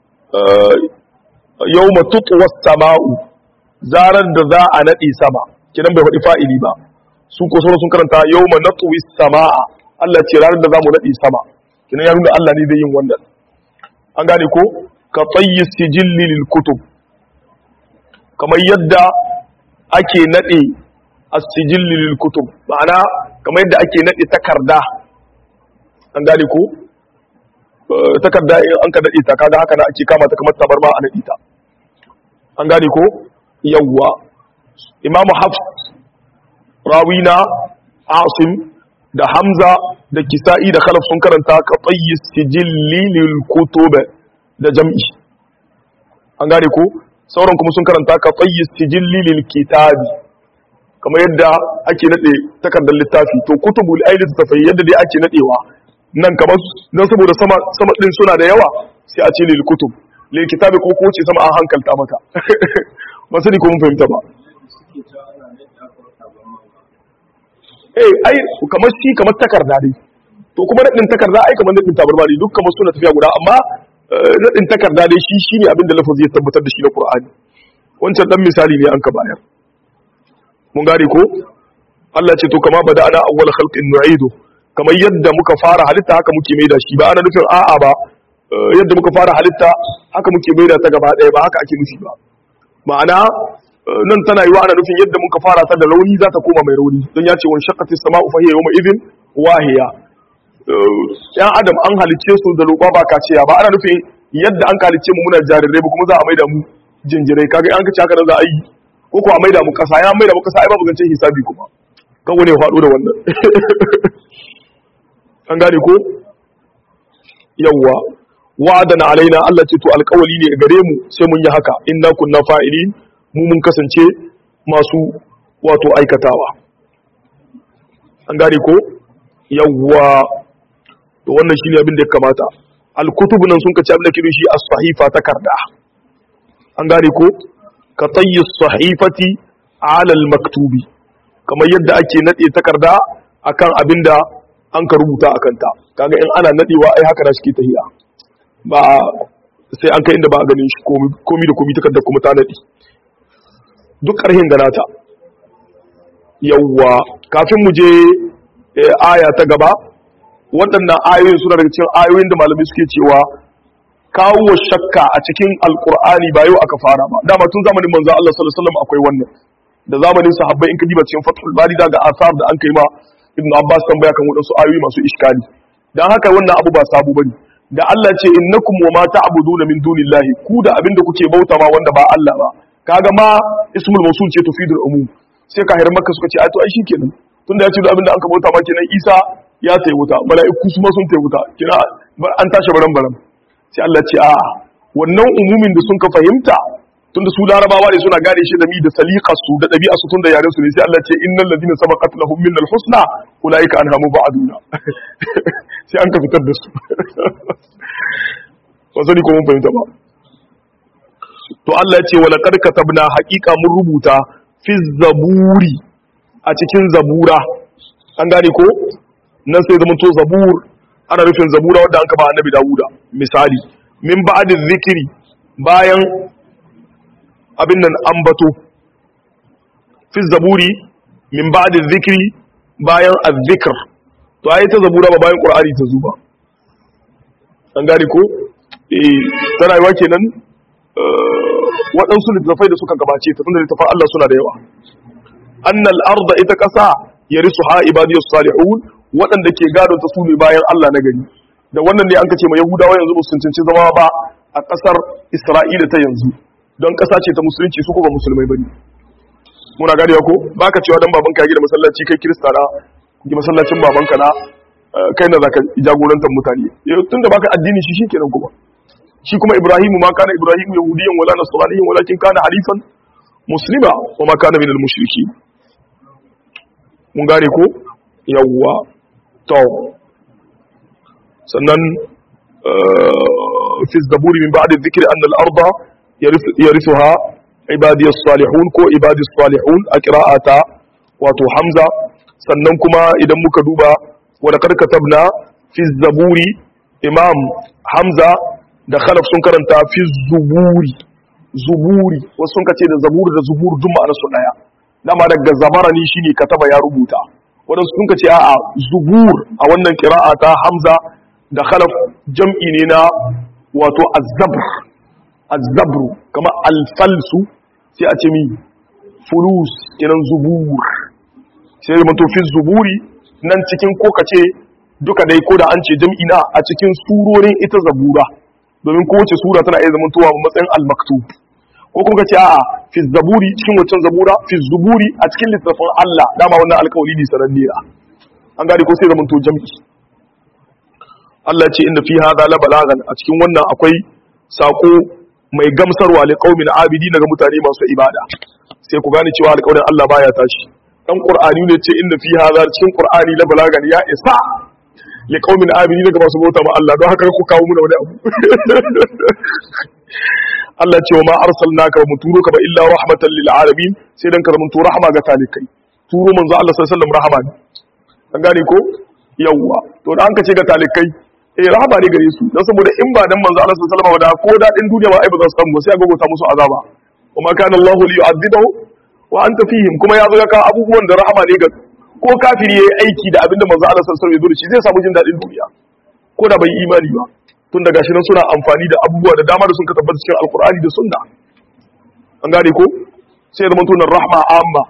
yau matutuwar sama'u zarar da za a naɗe sama kinan bai faɗi fa'ili ba su ko sauran sun karanta yau ma natuwi sama'a Allah ce ranar da za mu naɗe sama kinan ya nuna Allah ne zai yin wannan an gane ko ka tsayi sijilli lil kutub kamar yadda ake naɗe as-sijilli lil kutub ma'ana kamar yadda ake naɗe takarda an gane ko takarda in an ka daɗe ta kaga haka na ake kama ta kamar tabarma a naɗe ta an gane ko yawwa imamu hafs rawina asim da hamza da kisa'i da khalaf sun karanta ka tsayi sijilli lil kutub da jam'i an gane ko sauran kuma sun karanta ka tsayi sijilli lil kitabi kamar yadda ake nade takardar littafi to kutubul aili tafai yadda dai ake nadewa nan kamar dan saboda sama sama din suna da yawa sai a ce lil kutub lil kitabi ko ko ce sama an hankalta mata ba sani ko mun fahimta ba eh ai kamar shi kamar takarda dai to kuma nadin takarda ai kamar nadin tabarma ne duk kamar suna tafiya guda amma nadin takarda dai shi shine abin da lafazi ya tabbatar da shi na Qur'ani wancan dan misali ne an ka bayar mun gane ko Allah ce to kama bada ana awwal khalqin nu'idu kamar yadda muka fara halitta haka muke maida shi ba ana nufin a'a ba yadda muka fara halitta haka muke maida ta gaba ɗaya ba haka ake nufi ba ma'ana nan tana yiwa ana nufin yadda muka fara ta da rauni za ta koma mai rauni don ya ce wani shakati sama'u fa hiya yawma idhin wahiya yan adam an halicce su da roƙa ba kaciya ba ana nufin yadda an halicce mu muna jarirai ba kuma za a maida mu jinjirai kaga an kace haka nan za a yi ko ko a maida mu kasa ya maida mu kasa ai babu zancen hisabi kuma kan wani ya faɗo da wannan an gane ko yawwa wa'adana alaina Allah ce to alƙawali ne gare mu sai mun yi haka inna kunna fa'ilin mu mun kasance masu wato aikatawa an gane ko yawwa to wannan shine abin da ya kamata al-kutub nan sun kace abin da kirin shi as-sahifa takarda an gane ko ka tayyi sahifati ala al-maktubi kamar yadda ake nade takarda akan abinda an ka rubuta akan ta kaga in ana nadewa ai haka da shi tahiya ba sai an kai inda ba a ganin shi komi da komi takardar kuma ta nade duk ƙarhin da nata yawwa kafin mu je aya ta gaba waɗannan ayoyin suna daga cikin ayoyin da malamai suke cewa kawo shakka a cikin alkur'ani ba yau aka fara ba dama tun zamanin manzo Allah sallallahu alaihi wasallam akwai wannan da zamanin sahabbai in ka diba cikin fathul bari daga asar da an kai ma ibnu abbas tambaya kan wadansu ayoyi masu iskali dan haka wannan abu ba sabu bane da Allah ce innakum wa ma ta'buduna min dunillahi ku da abinda kuke bauta ma wanda ba Allah ba kaga ma ismul mawsul ce tufidul umum sai ka hirar makka suka ce ai to ai shikenan tunda ya ce da abinda an ka bauta ma kenan Isa ya tayi wuta mala'iku su ma sun tayi wuta kina an tashi baran baran sai Allah ce a wannan umumin da sun ka fahimta tunda su larabawa ne suna gane shi da mi da saliqa su da dabi'a su tunda yaren su ne sai Allah ce innal ladina sabaqat lahum minnal husna ulaika anha mubaduna sai an ka fitar da su ba sani ko mun fahimta ba to Allah ya ce wala qad katabna haqiqa mun rubuta fi zaburi a cikin zabura an gane ko nan sai zaman to zabur ana nufin zabura wadda an kaba annabi Dawuda misali min ba'd zikiri bayan abin nan ambato fi zaburi min ba'd zikiri bayan azzikr to ayi ta zabura ba bayan qur'ani ta zuba an gane ko eh tana yiwa kenan waɗansu littattafai da suka gabace ta tunda littattafan Allah suna da yawa annal arda ita ƙasa yarisuha ibadiyus salihun waɗanda ke gado ta su ne bayan Allah na gari da wannan ne an kace ma yahudawa yanzu ba su cancanci zama ba a ƙasar isra'ila ta yanzu don ƙasa ce ta musulunci su ko ba musulmai bane muna gane ko baka cewa dan babanka ya gida masallaci kai kirista na gi masallacin babanka na kai na zaka jagorantar mutane tunda baka addini shi shikenan kuma shi kuma ibrahimu ma kana ibrahimu yahudiyan wala nasraniyan walakin kana halifan muslima wa ma kana minal mushriki mun gane ko yawwa to sannan fi zaburi min ba'da dhikri anna al-arda yarithuha ibadi as-salihun ko ibadi as-salihun a qira'ata wato hamza sannan kuma idan muka duba wa laqad katabna fi zaburi imam hamza da khalaf sun karanta fi zuburi zuburi wasu sun kace da zaburi da zubur duk ma'anar su daya dama daga zabarani shine kataba ya rubuta wadansu sun kace a'a zubur a wannan qira'a ta hamza da khalaf jam'i ne na wato az-zabr az-zabru kama al-falsu sai a ce mi fulus kenan zubur sai da to fi zuburi nan cikin ko kace duka dai ko da an ce jam'i na a cikin surorin ita zabura domin kowace sura tana iya zamantowa matsayin al-maktub ko kuma kace a'a fi zaburi cikin wancan zabura fi zuburi a cikin littafin Allah dama wannan alƙawari ne sananne an gane ko sai zaman to jami'i Allah ya ce inna fi hadha la balagan a cikin wannan akwai sako mai gamsarwa li qaumin abidi daga mutane masu ibada sai ku gane cewa alƙawarin Allah baya tashi dan qur'ani ne ce inna fi hadha cikin qur'ani la balagan ya isa li qaumin abidi daga masu bauta ma Allah don haka ku kawo mu da wani abu Allah ce wa ma arsalnaka ba mu turo ka ba illa rahmatan lil alamin sai dan ka zama to rahama ga talikai turo manzo Allah sallallahu alaihi wasallam rahama ne an gane ko yawwa to da an ka ce ga talikai eh rahama ne gare su dan saboda in ba dan manzo Allah sallallahu alaihi wasallam da ko dadin duniya ba ai ba za su samu sai a gogota musu azaba kuma kana Allah li yu'adhibahu wa anta fihim kuma ya zo ya kawo abubuwan da rahama ne ga ko kafiri yayi aiki da abinda manzo Allah sallallahu alaihi wasallam ya zo da shi zai samu jin dadin duniya ko da bai imani ba tun daga shi nan suna amfani da abubuwa da dama da sun ka tabbata cikin alkur'ani da sunna an gane ko sai da mutunan rahma amma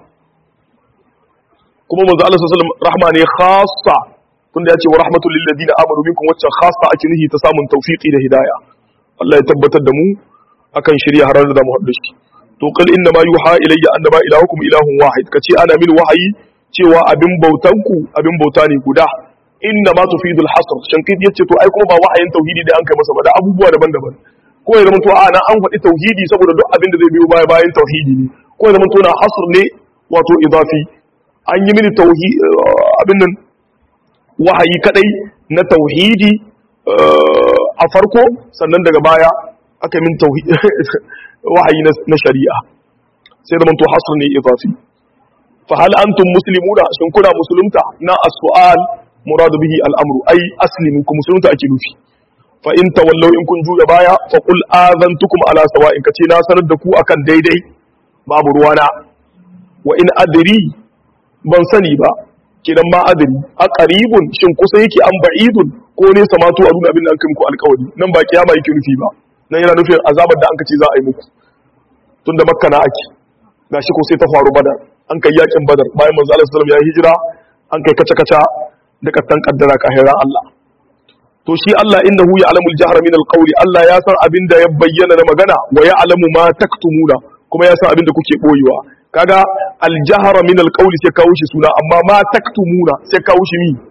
kuma manzo Allah sallallahu alaihi wasallam rahma ne khassa tun da ya ce wa rahmatul lil ladina amanu minkum wacce khassa ake nihi ta samun tawfiqi da hidaya Allah ya tabbatar da mu akan shirya har da mu haɗu shi to qul inna ma yuha ilayya annama ilahukum ilahun wahid kace ana min wahayi cewa abin bautanku abin bauta ne guda inna ma tufidul hasr shankid yace to ai kuma ba wahayin tauhidi da an kai masa ba da abubuwa daban-daban ko ya zama to a nan an faɗi tauhidi saboda duk abin da zai biyo baya bayan tauhidi ne ko ya zama to na hasr ne wato idafi an yi mini tauhidi abin nan wahayi kadai na tauhidi a farko sannan daga baya aka min tauhidi wahayi na shari'a sai zama to hasr ne idafi fa hal antum muslimuna shin kuna musulunta na as-su'al muradu bihi al'amru ai aslimin ku musulunta ake nufi fa in tawallau in kun juya baya fa qul azantukum ala sawa'in kace na sanar da ku akan daidai babu ruwana wa in adri ban sani ba kidan ma adri a qaribun shin kusa yake an ba'idun ko ne samatu a nuna abin da an kai muku alƙawari nan ba kiyama yake nufi ba nan yana nufin azabar da an kace za a yi muku tunda makka na ake gashi ko sai ta faru badar an kai yakin badar bayan manzo Allah sallallahu alaihi wasallam ya hijira an kai kaca kaca da kattan kaddara kahiran Allah to shi Allah innahu ya'lamul jahra min alqawli Allah ya san abin da ya bayyana da magana wa ya'lamu ma taktumuna kuma ya san abin da kuke boyewa kaga aljahra min alqawli sai kawo shi suna amma ma taktumuna sai kawo shi mi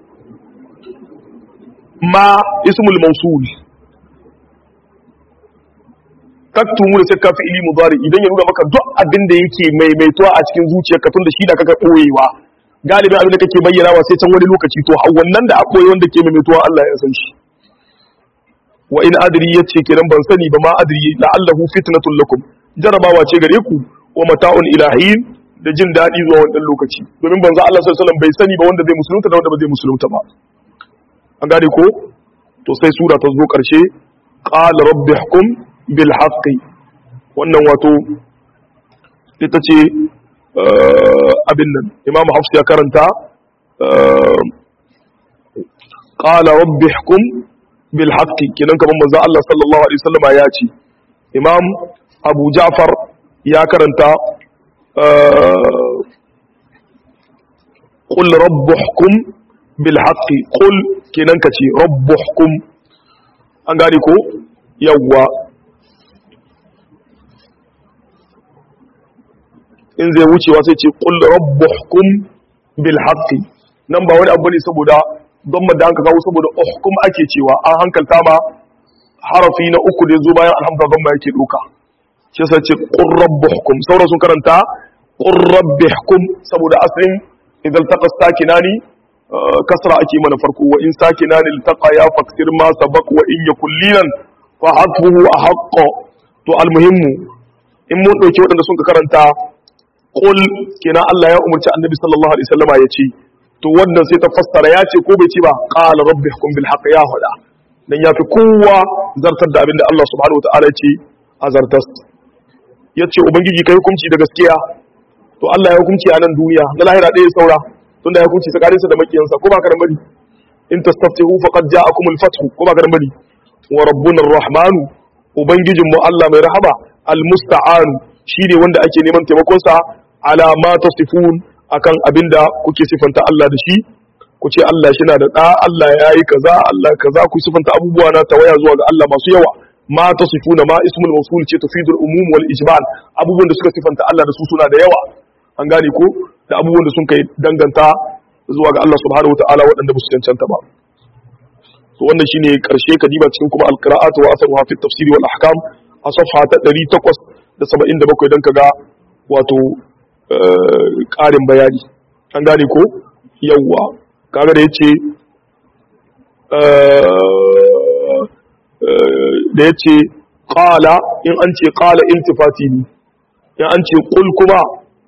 ma ismul mawsul taktumuna sai ka fi ili mudari idan ya nuna maka duk abin da yake maimaituwa a cikin zuciyarka tun da shi da kaka boyewa galibin abin da kake bayyana wa sai can wani lokaci to wannan da akwai wanda ke maimaituwa Allah ya san shi wa in adri yace kenan ban sani ba ma adri la'allahu fitnatul lakum jarabawa ce gare ku wa mata'un ilahin da jin dadi zuwa wannan lokaci domin banzo Allah sallallahu alaihi wasallam bai sani ba wanda zai musulunta da wanda ba zai musulunta ba an gane ko to sai sura ta zo karshe qala rabbi hukum bil haqqi wannan wato ita ce abin nan imam hafsu ya karanta qala rabbi hukum bil haqqi kinan kaman manzo Allah sallallahu alaihi wasallam ya ce imam abu ja'far ya karanta qul rabbi hukum bil haqqi qul kinan kace rabbi hukum an gane ko yawwa in zai wucewa sai ce qul rabbuhkum bil haqqi nan ba wani abu ne saboda don da an ka kawo saboda uhkum ake cewa an hankalta ma harafi na uku da zo bayan alhamdulillah don ma yake doka shi yasa ce qul rabbuhkum sauran sun karanta qul rabbuhkum saboda asalin idan taqa sakinani kasra ake mana farko wa in sakinani iltaqa ya faksir ma sabaq wa in yakul lilan fa hatfuhu ahqqo to almuhimmu in mun dauki waɗanda sun ka karanta qul kenan Allah ya umarci annabi sallallahu alaihi wasallama ya ce to wannan sai ta fassara ya ce ko bai ce ba qala rabbi hukum bil haqq ya hada dan yafi kowa zartar da abinda Allah subhanahu wataala ya ce a zartas yace ubangiji kai hukunci da gaskiya to Allah ya hukunci a nan duniya na lahira ɗaya saura tunda ya hukunci tsakaninsa da makiyansa ko ba ka bari in tastaftihu faqad ja'akumul fathu ko ba ka bari wa rabbuna ar-rahmanu ubangijinmu Allah mai rahama al-musta'anu shine wanda ake neman taimakon sa ala ma tasifun akan abinda kuke sifanta Allah da shi ku ce Allah shi na da ɗa Allah ya yi kaza Allah kaza ku sifanta abubuwa na tawaya zuwa ga Allah masu yawa ma tasifuna ma ismul mawsul ce tufidul umum wal ijmal abubuwan da suka sifanta Allah da su suna da yawa an gane ko da abubuwan da sun kai danganta zuwa ga Allah subhanahu wataala waɗanda ba su cancanta ba to wannan shine karshe kadiba cikin kuma alqira'atu wa asaruha fi tafsir wal ahkam a safha ta 877 dan kaga wato ƙarin bayani an gane ko yawwa kaga da yace da yace qala in an ce qala iltifati ne in an ce qul kuma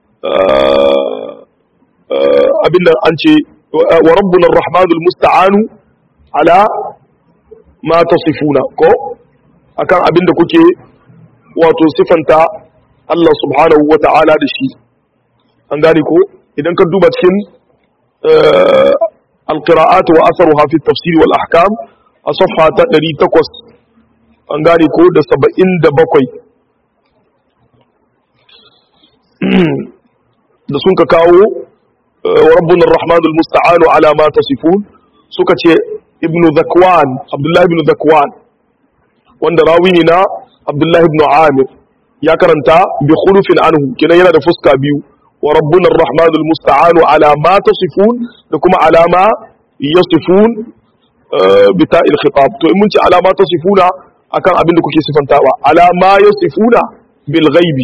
abinda an ce wa rabbuna arrahmanul musta'anu ala ma tasifuna ko akan abinda kuke wato sifanta Allah subhanahu wa ta'ala da shi an gane ko idan ka duba cikin alqira'at wa asaruha fi tafsir wal ahkam a safha ta 800 an gane ko da 77 da sun ka kawo wa rabbuna arrahmanul musta'anu ala ma tasifun suka ce ibnu zakwan abdullahi ibn zakwan wanda rawi ne na abdullahi ibn amir ya karanta bi khulufin anhu kenan yana da fuska biyu wa rabbuna arrahmanu almusta'anu ala ma tasifun da kuma ala ma yasifun bi ta'il khitab to in mun ce ala ma tasifuna akan abin da kuke sifantawa ala ma yasifuna bil ghaibi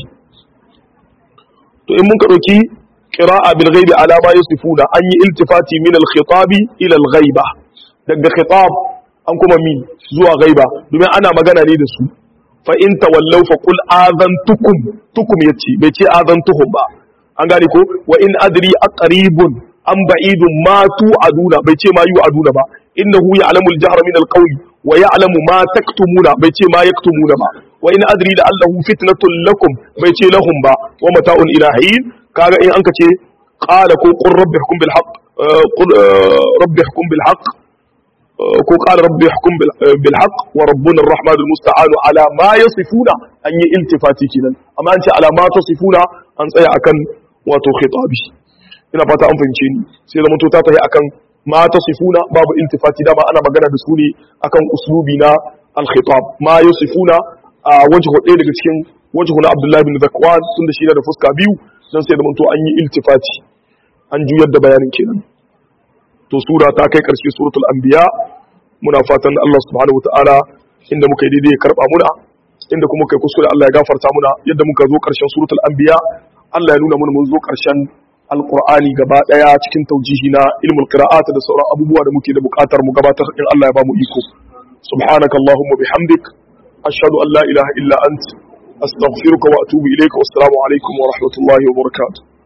to in mun ka dauki qira'a bil ghaibi ala ma yasifuna an yi iltifati min al khitabi ila al ghaiba daga khitab an kuma min zuwa ghaiba domin ana magana ne da su fa in tawallaw fa qul azantukum tukum yace bai ce azantuhum ba an gane ko wa in adri aqribun am ba'idun ma tu'aduna bai ce ma yu'aduna ba innahu ya'lamu al-jahra min al-qawli wa ya'lamu ma taktumuna bai ce ma yaktumuna ba wa in adri da allahu fitnatun lakum bai ce lahum ba wa mata'un ila hin kaga in anka ce qala ko qur rabbi hukum bil haqq qul rabbi hukum bil haqq ko qala rabbi hukum bil haqq wa rabbuna ar-rahman al-musta'an ala ma yasifuna an yi iltifati kinan amma an ce ala ma tasifuna an tsaya akan wato khitabi ina fata an fahimce ni sai zama to ta tafi akan ma tasifuna babu iltifati dama ana magana da su ne akan uslubi na al-khitab ma yasifuna a wajhu ɗaya daga cikin wajhu na Abdullahi bin Zakwan tunda shi da fuska biyu dan sai zama to an yi iltifati an juyar da bayanin kenan to sura ta kai karshe suratul anbiya muna fatan Allah subhanahu wataala inda muka yi daidai ya karba muna inda kuma kai kuskure Allah ya gafarta muna yadda muka zo karshen suratul anbiya Allah ya nuna mana mun zo karshen alqur'ani gaba daya cikin taujihi na ilmul qira'at da sauran abubuwa da muke da bukatar mu gabatar in Allah ya ba mu iko subhanakallahumma bihamdik ashhadu an la ilaha illa ant astaghfiruka wa atubu ilayka wassalamu alaikum wa rahmatullahi wa barakatuh